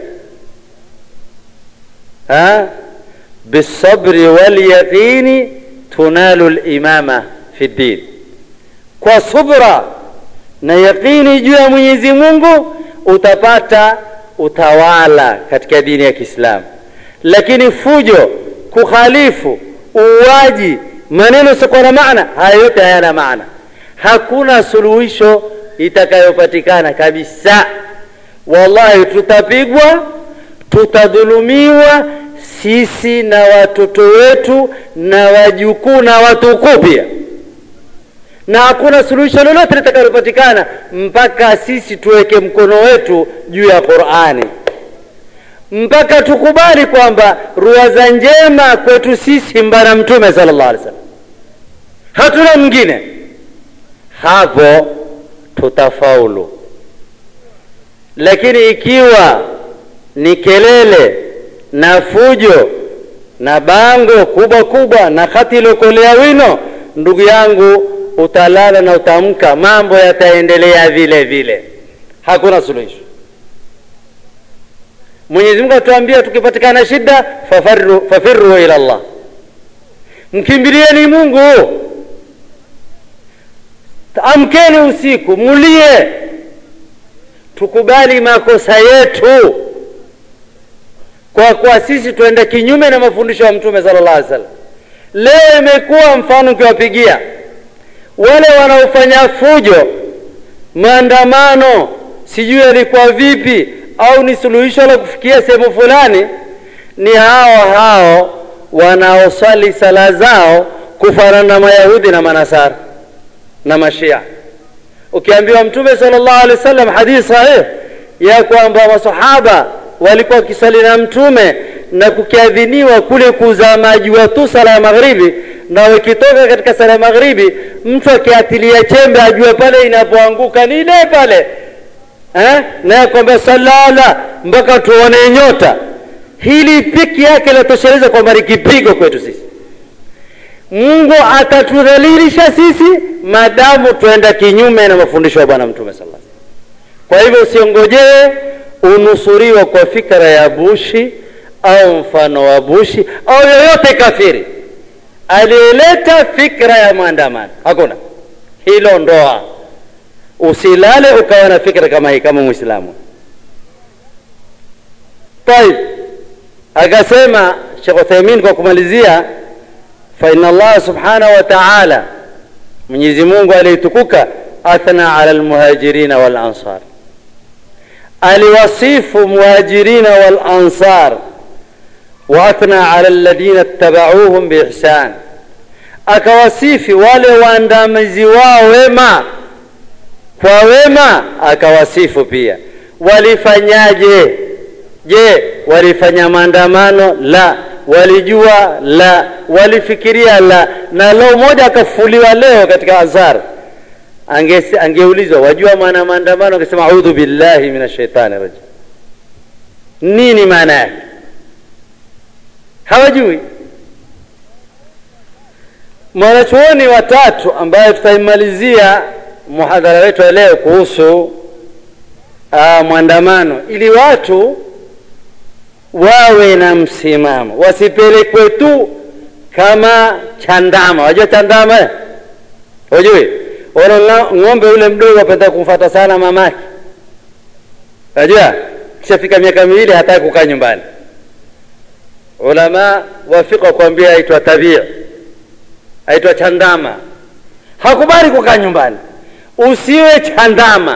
bisabri walyaqini tunalu limama fi ddin, kwa subra na yaqini juu ya Mwenyezi Mungu utapata utawala katika dini ya Kiislamu. Lakini fujo, kukhalifu, uuaji, maneno sikuwa na maana, haya yote hayana maana. Hakuna suluhisho itakayopatikana kabisa. Wallahi, tutapigwa, tutadhulumiwa sisi na watoto wetu na wajukuu na watukuu pia, na hakuna suluhisho lolote litakalopatikana mpaka sisi tuweke mkono wetu juu ya Qur'ani, mpaka tukubali kwamba ruwaza njema kwetu sisi mbana Mtume sallallahu alaihi wasallam, hatuna mwingine. Hapo tutafaulu. Lakini ikiwa ni kelele na fujo na bango kubwa kubwa na hati iliokolea wino, ndugu yangu, utalala na utamka, mambo yataendelea vile vile, hakuna suluhisho. Mwenyezi Mungu atuambia tukipatikana shida, fafarru, fafirru ila Allah, mkimbilieni Mungu. Amkeni usiku, mulie, tukubali makosa yetu kwa kuwa sisi tuenda kinyume na mafundisho ya Mtume sallallahu alaihi wasallam, leo imekuwa mfano ukiwapigia wale wanaofanya fujo maandamano sijui yalikuwa vipi au ni suluhisho la kufikia sehemu fulani ni hao hao wanaosali sala zao kufanana na mayahudi na manasara na mashia ukiambiwa mtume sallallahu alaihi wasallam hadithi sahih ya kwamba masahaba walikuwa wakisali na mtume na kukiadhiniwa kule kuzama jua tu sala ya magharibi na wakitoka katika sala ya magharibi mtu akiatilia chembe ajue pale inapoanguka ni ile pale eh? naye kwamba salala mpaka tuone nyota hili piki yake linatosheleza kwamba ni kipigo kwetu sisi mungu atatudhalilisha sisi madamu tuenda kinyume na mafundisho ya bwana mtume sala kwa hivyo usiongojee unusuriwa kwa fikra ya bushi au mfano wa bushi au yoyote kafiri aliyeleta fikra ya maandamano hakuna hilo ndoa usilale ukawa na fikra kama hii kama mwislamu طيب akasema Sheikh Uthaymeen kwa kumalizia fa inna Allah subhanahu wa ta'ala Mwenyezi Mungu aliyetukuka athna ala almuhajirina wal ansar aliwasifu muhajirina wal ansar wa athna ala alladhina ittaba'uuhum biihsan akawasifi wale waandamizi wao wema kwa wema akawasifu pia walifanyaje je walifanya maandamano la walijua la walifikiria la na leo moja akafufuliwa leo katika azhar ange angeulizwa wajua maana maandamano angesema audhu billahi min shaitani rajim nini maana yake hawajui mwanachuoni watatu ambaye tutaimalizia muhadhara wetu wa leo kuhusu uh, mwandamano ili watu wawe na msimamo wasipelekwe tu kama chandama wajua chandama eh? wajui ona ng'ombe ule mdogo apenda kumfata sana mamake wajua kishafika miaka miwili hataki kukaa nyumbani ulama wafika kuambia aitwa tabia aitwa chandama hakubali kukaa nyumbani usiwe chandama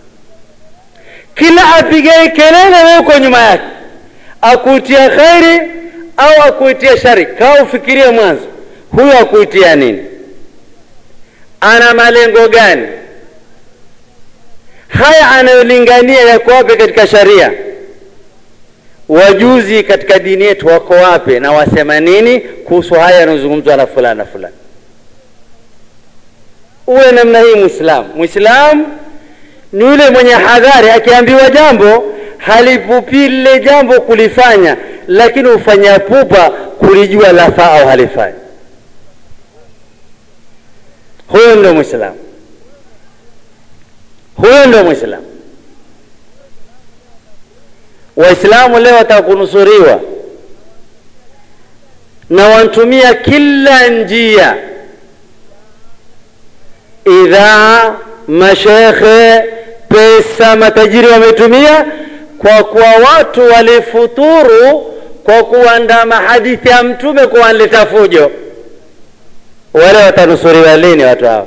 kila apigae kelele wewe uko nyuma yake akuitia khairi au akuitia shari kaa ufikirie mwanzo huyo akuitia nini ana malengo gani haya anayolingania yako wapi katika sharia wajuzi katika dini yetu wako wapi na wasema nini kuhusu haya yanayozungumzwa na fulani na fulani uwe namna hii mwislamu mwislamu ni yule mwenye hadhari akiambiwa jambo halipupi lile jambo kulifanya lakini hufanya pupa kulijua lafaa au halifai huyo ndio mwislamu huyo ndio mwislamu waislamu leo watakunusuriwa na wantumia kila njia idhaa mashekhe pesa matajiri wametumia kwa kuwa watu walifuturu kwa kuandama hadithi ya mtume kuwanleta fujo wale watanusuriwa lini watu hao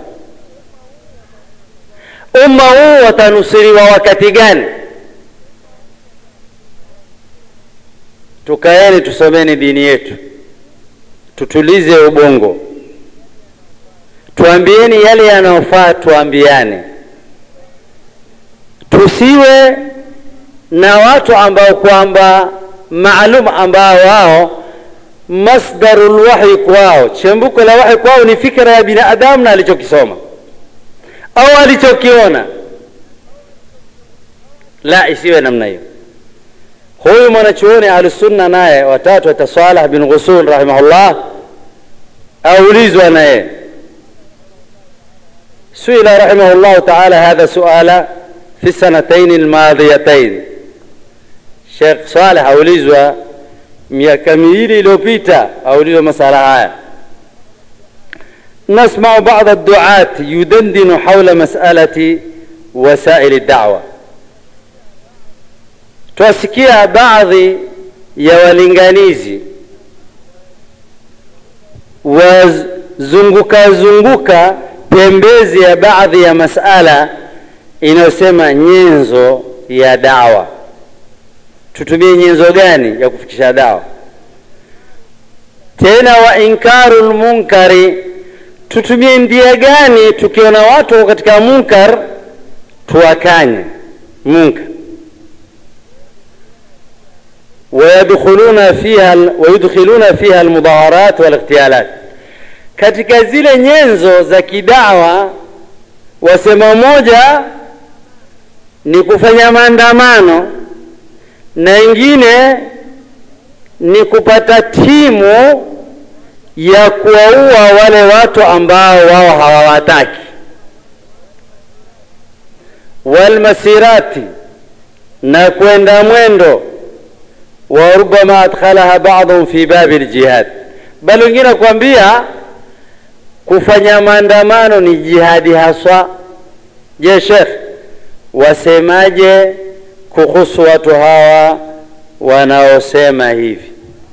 umma huu watanusuriwa wakati gani tukaeni tusomeni dini yetu tutulize ubongo tuambieni yale yanayofaa tuambiane tusiwe na watu ambao kwamba maalum ambao wao masdaru lwahyi kwao chembuko la wahyi kwao ni fikra ya binadamu na alichokisoma au alichokiona la isiwe namna hiyo huyu mwanachuoni ahlusunna naye watatu ata Saleh bin Ghusul rahimahullah aulizwa naye suila rahimahullahu taala hadha suala fi sanataini almadhiyatain Sheikh Saleh aulizwa miaka miwili iliyopita aulizwa masala haya نسمع بعض الدعاة يدندن حول مسألة وسائل الدعوة twasikia baadhi ya walinganizi wazunguka zunguka pembezi ya baadhi ya masala inayosema nyenzo ya dawa. Tutumie nyenzo gani ya kufikisha dawa? Tena wa inkaru lmunkari, tutumie ndia gani tukiona watu katika munkar tuwakanye munkar wayadkhuluna fiha wayudkhiluna fiha almudaharat walightiyalat, katika zile nyenzo za kidawa wasema moja ni kufanya maandamano na ingine ni kupata timu ya kuwaua wale watu ambao wao hawawataki, walmasirati, na kwenda mwendo wa rubama adkhalaha ba'dhum fi babi ljihad, bali wengine kuambia kufanya maandamano ni jihadi haswa. Je, Sheikh, wasemaje kuhusu watu hawa wanaosema hivi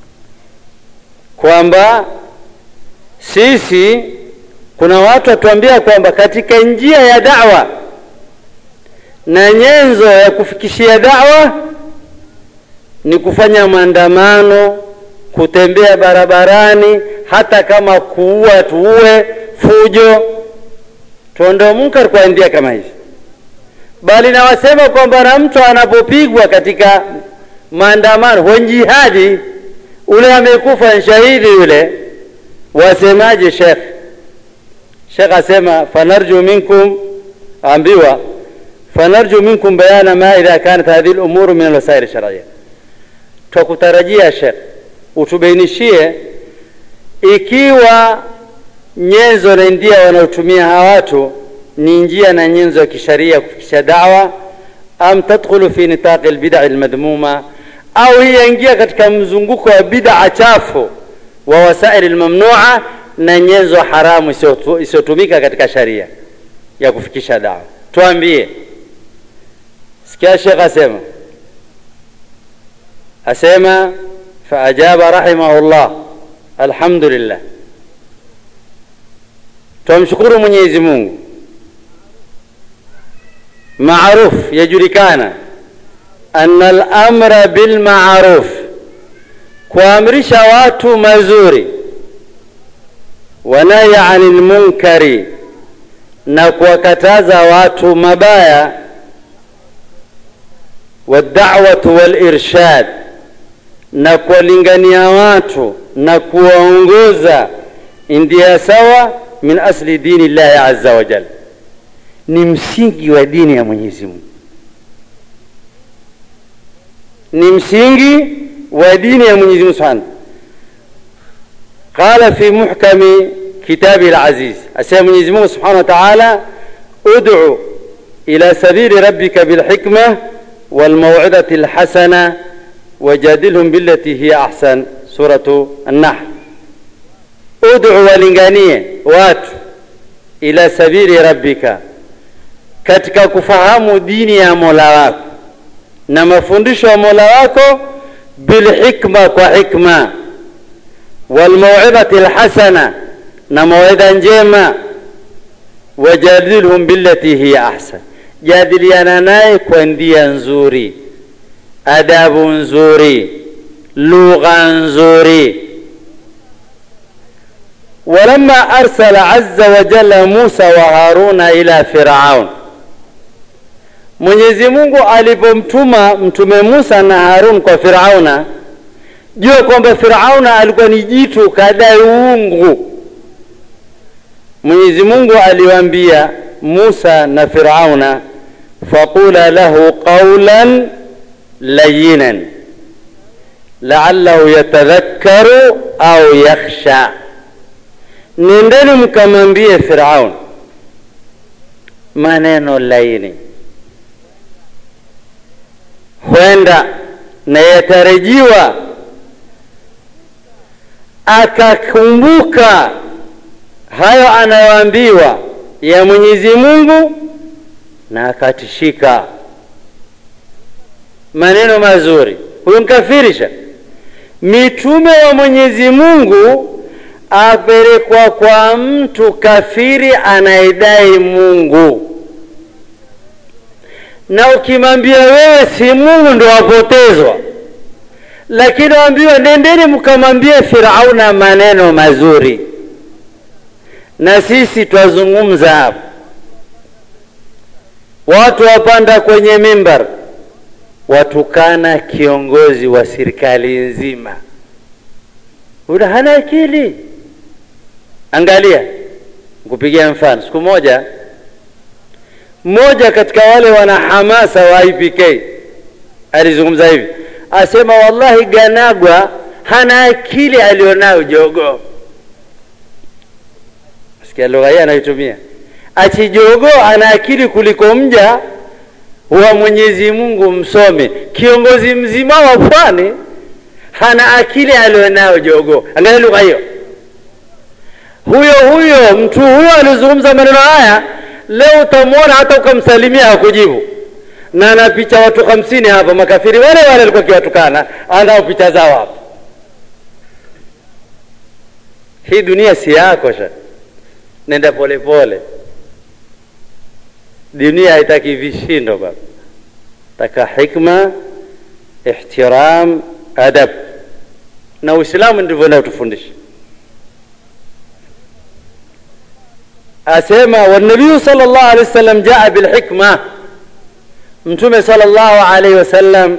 kwamba sisi, kuna watu watuambia kwamba katika njia ya da'wa na nyenzo ya kufikishia da'wa ni kufanya maandamano, kutembea barabarani, hata kama kuua tuue, fujo, tuondoe munkar kwa njia kama hizi. Bali na wasema kwamba na mtu anapopigwa katika maandamano huwa jihadi, ule amekufa shahidi yule, wasemaje Sheikh? Sheikh asema fanarju minkum, ambiwa fanarju minkum bayana ma idha kanat hadhihi al-umuru min al-wasail shar'iyya twakutarajia Sheikh utubainishie ikiwa nyenzo na ndia wanaotumia hawa watu ni njia na nyenzo ya kisharia kufikisha dawa, am tadkhulu fi nitaqi albid'a almadhmuma, au hii yaingia katika mzunguko wa bid'a chafu wa wasaili almamnua na nyenzo haramu isiyotumika katika sharia ya kufikisha dawa. Tuambie. Sikia Sheikh asema asema faajaba rahimahullah, alhamdulillah, twamshukuru Mwenyezi Mungu. Maruf, yajulikana anna al-amra bil ma'ruf, kuamrisha watu mazuri, wanahya anil munkari, na kuwakataza watu mabaya, wad'awatu wal irshad na kuwalingania watu na kuwaongoza ndia sawa min asli dini llahi azza wa jalla, ni msingi wa dini ya Mwenyezi Mungu, ni msingi wa dini ya Mwenyezi Mungu subhanahu. Qala fi muhkami kitabi al-aziz, asema Mwenyezi Mungu subhanahu wa ta'ala, ud'u ila sabili rabbika bilhikma walmaw'idati alhasana wajadilhum billati hiya ahsan, suratu An-Nahl. Ud'u, walinganie watu ila sabili rabbika, katika kufahamu dini ya Mola wako na mafundisho ya Mola wako, bilhikma, kwa hikma, walmaw'idati alhasana, na mawaidha njema, wajadilhum billati hiya ahsan, jadiliana naye kwa ndia nzuri adabu nzuri, lugha nzuri. walamma arsala azza wa jalla Musa wa Haruna ila Firaun, Mwenyezi Mungu alipomtuma mtume Musa na Harun kwa Firauna, jua kwamba Firauna alikuwa ni jitu kadai uungu. Mwenyezi Mungu aliwaambia Musa na Firauna, faqula lahu qawlan layinan laallahu yatadhakkaru au yakhsha, nendeni mkamwambie Firaun maneno laini, huenda na yatarajiwa akakumbuka hayo anayoambiwa ya Mwenyezi Mungu na akatishika maneno mazuri. Huyo mkafirisha mitume wa Mwenyezi Mungu apelekwa kwa mtu kafiri anayedai Mungu, na ukimwambia wewe si Mungu ndo wapotezwa, lakini waambiwa nendeni mkamwambie Firauna maneno mazuri, na sisi twazungumza hapa, watu wapanda kwenye mimbar watukana kiongozi wa serikali nzima, ula hana akili. Angalia, nikupigia mfano. Siku moja mmoja katika wale wana hamasa wa IPK alizungumza hivi, asema wallahi, Ganagwa hana akili alionayo jogo. Sikia lugha hii anayotumia, ati jogo ana akili kuliko mja wa Mwenyezi Mungu msome. Kiongozi mzima wa pwani hana akili alionayo jogo. Angalia lugha hiyo. Huyo huyo mtu huyo alizungumza maneno haya, leo utamwona hata ukamsalimia hakujibu, na ana picha watu hamsini hapa, makafiri wale wale alikuwa akiwatukana, anao picha zao hapa. Hii dunia si yako sha, nenda polepole. Dunia haitaki vishindo baba, taka hikma, ihtiram, adab, na Uislamu ndivyo unaotufundisha. asema wanabiyu sallallahu alaihi wasallam jaa bilhikma, Mtume sallallahu alaihi wasallam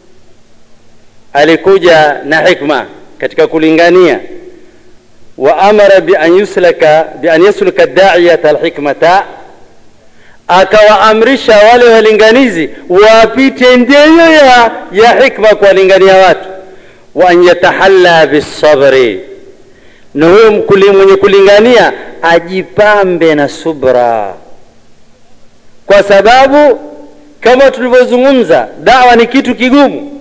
alikuja na hikma katika kulingania. Wa amara bi an yuslaka bi an yasluka da'iyata alhikmata, akawaamrisha wale walinganizi wapite ndeyo ya, ya hikma kuwalingania watu. Wa an yatahalla bisabri, na huyo mwenye kulingania ajipambe na subra, kwa sababu kama tulivyozungumza, dawa ni kitu kigumu,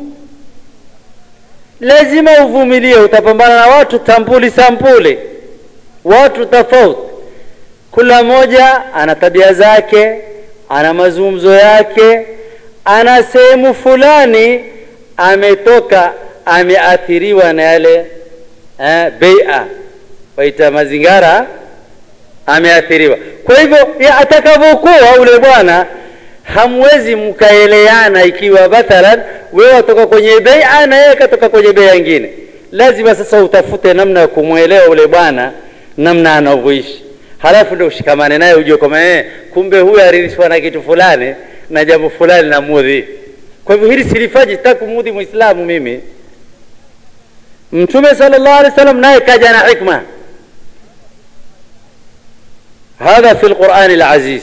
lazima uvumilie. Utapambana na watu tampuli sampuli, watu tofauti, kila mmoja ana tabia zake, ana mazungumzo yake, ana sehemu fulani ametoka ameathiriwa na yale eh, beia waita mazingara ameathiriwa. Kwa hivyo atakavyokuwa ule bwana, hamwezi mkaeleana. Ikiwa mathalan wewe watoka kwenye beia na yeye katoka kwenye beia nyingine, lazima sasa utafute namna ya kumwelewa ule bwana, namna anavyoishi, halafu ndio ushikamane naye, ujue kwamba eh, kumbe huyu aririshwa na kitu fulani na jambo fulani na mudhi. Kwa hivyo hili silifaji, sitaki kumudhi Muislamu mimi. Mtume sallallahu alaihi wasallam naye kaja na hikma هذا في القرآن العزيز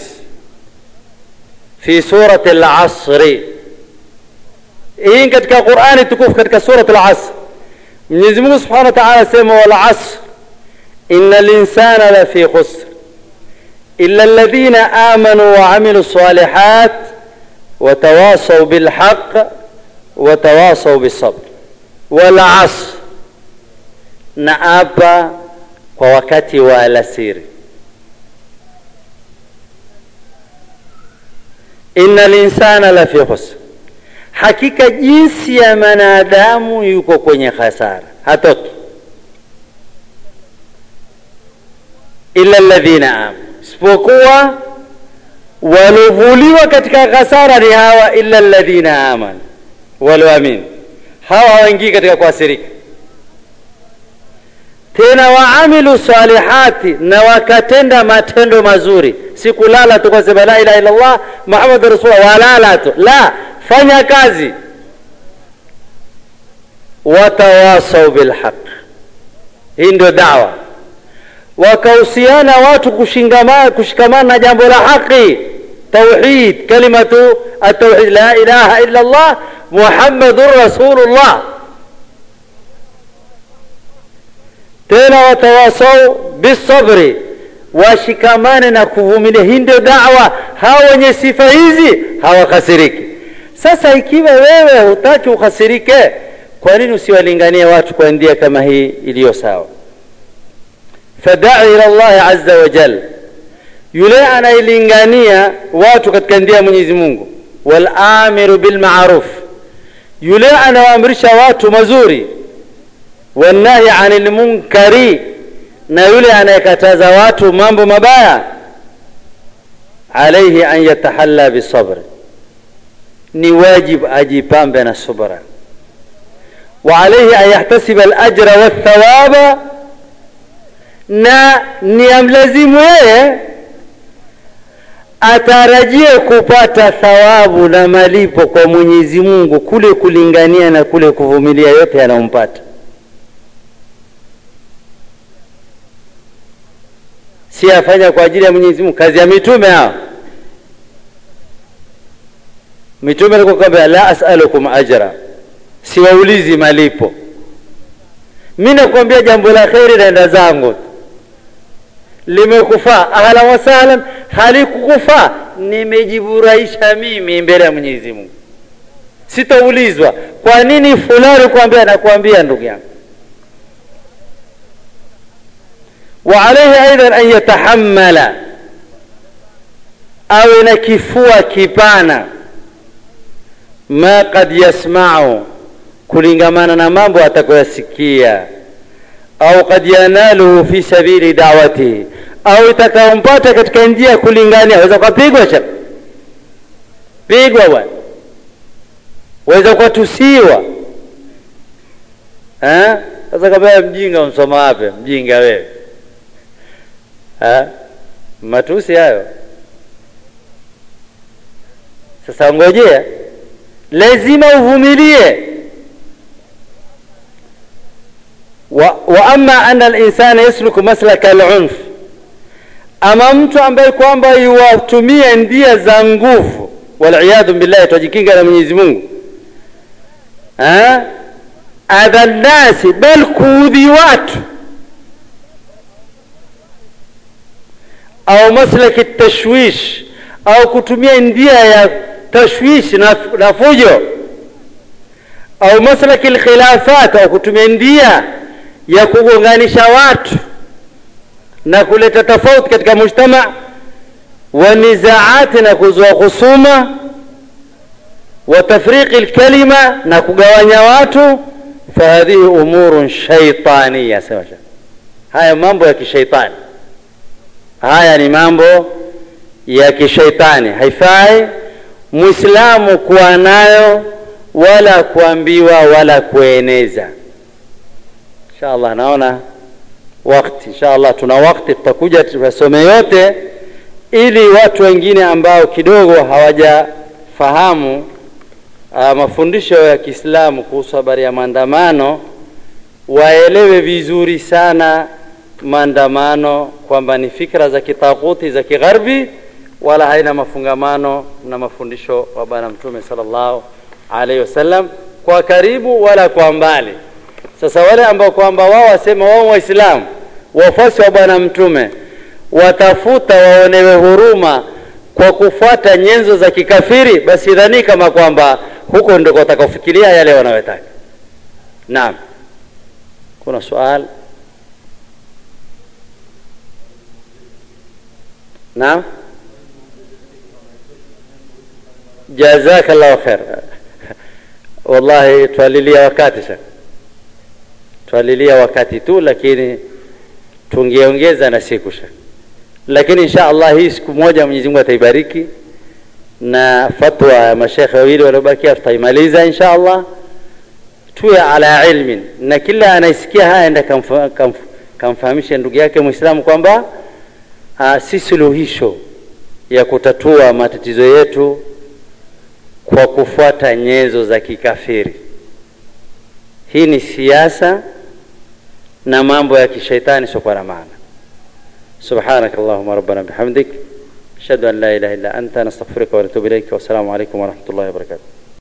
في سورة العصر hii katika Qur'ani tukufu katika surat al-Asr Mwenyezi Mungu Subhanahu wa Ta'ala sema wal asr innal insana lafi khusr illa alladhina amanu wa amilu salihat wa tawasaw bil haqq wa tawasaw bis sabr wal asr na apa kwa wakati wa alasiri inna linsana la fi khusr, hakika jinsi ya mwanadamu yuko kwenye hasara, hatoki illa alladhina amanu, isipokuwa walovuliwa katika hasara ni hawa, illa alladhina amanu, walioamini. Hawa hawaingii katika kuasirika tena waamilu salihati, na wakatenda matendo mazuri, si kulala tu kwasema la ilaha illa Allah Muhammadu rasulullah, walala tu la, fanya kazi. Watawasau bilhaq, hii ndio dawa. Wakahusiana watu kushikamana kushikamana na jambo la haki, tauhid, kalimatu atauhid, la ilaha illa Allah Muhammadur rasulullah tena watawasau bisabri, washikamane na kuvumilia. Hii ndio dawa. Hawa wenye sifa hizi hawakasiriki. Sasa ikiwa wewe hutaki ukasirike, kwa nini usiwalinganie watu kwa njia kama hii iliyo sawa? Fadai ila llahi azza wa jal, yule anailingania watu katika njia ya Mwenyezi Mungu, wal amiru bil ma'ruf, yule anawaamrisha watu mazuri wannahi anil munkari, na yule anayekataza watu mambo mabaya alaihi an yatahalla bisabri ni wajib ajipambe na subra wa alaihi an yahtasiba alajra walthawaba na ni amlazimu yeye atarajie kupata thawabu na malipo kwa mwenyezi mungu kule kulingania na kule kuvumilia yote yanayompata si afanya kwa ajili ya mwenyezi mungu kazi ya mitume hao mitume alikuwa kwamba la asalukum ajra siwaulizi malipo mi nakwambia jambo la kheri naenda zangu limekufaa ahlan wasahlan halikukufaa nimejiburahisha mimi mbele ya mwenyezi mungu sitaulizwa kwa nini fulani kuambia nakuambia ndugu yangu وعليه أيضا أن يتحمل أو نكفوا كبانا ما قد يسمع kulingamana na mambo atakayoyasikia au kad yanaluhu fi sabili dawatihi au itakaompata katika njia ya kulingania waweza ukapigwa cha pigwa bwana waweza ukatusiwa sasa kabla mjinga umsoma wapi mjinga wewe ha? matusi hayo sasa ngojea lazima uvumilie wa, wa ama ana alinsana yasluku maslaka alunf ama mtu ambaye kwamba iwatumia ndia za nguvu waliyadhu billahi twajikinga na mwenyezi mungu adha nnasi bal kuudhi watu au maslaki tashwish au kutumia ndia ya tashwish na, na fujo au maslaki lkhilafat au kutumia ndia ya kugonganisha watu na kuleta tofauti katika mujtama wa nizaati na kuzua khusuma wa tafriqi lkalima na kugawanya watu fahadhihi umurun shaitaniya sema haya mambo ya kishaitani haya ni mambo ya kishaitani haifai mwislamu kuwa nayo wala kuambiwa wala kueneza insha allah naona wakti insha allah tuna wakti tutakuja tuyasome yote ili watu wengine ambao kidogo hawajafahamu uh, mafundisho ya kiislamu kuhusu habari ya maandamano waelewe vizuri sana maandamano kwamba ni fikra za kitaguti za kigharbi wala haina mafungamano na mafundisho wa bwana mtume sallallahu alaihi wasallam kwa karibu wala kwa mbali sasa wale ambao kwamba wao wasema wao waislamu wafuasi wa bwana mtume watafuta waonewe huruma kwa kufuata nyenzo za kikafiri basi dhani kama kwamba huko ndiko watakaofikiria yale wanayotaka naam kuna swali naam jazaka llahu khair wallahi twalilia wakati sasa twalilia wakati tu lakini tungeongeza na siku sha lakini insha allah hii siku moja mwenyezi mungu ataibariki na fatwa ya mashekhe wawili waliobakia tutaimaliza insha allah tuwe ala ilmin na kila anaisikia haya enda kamfa, kamf, kamfahamishe ndugu yake mwislamu kwamba uh, si suluhisho ya kutatua matatizo yetu kwa kufuata nyenzo za kikafiri hii ni siasa na mambo ya kishaitani sio na maana سبحانك اللهم ربنا بحمدك أشهد أن لا إله إلا أنت نستغفرك ونتوب إليك والسلام عليكم ورحمة الله وبركاته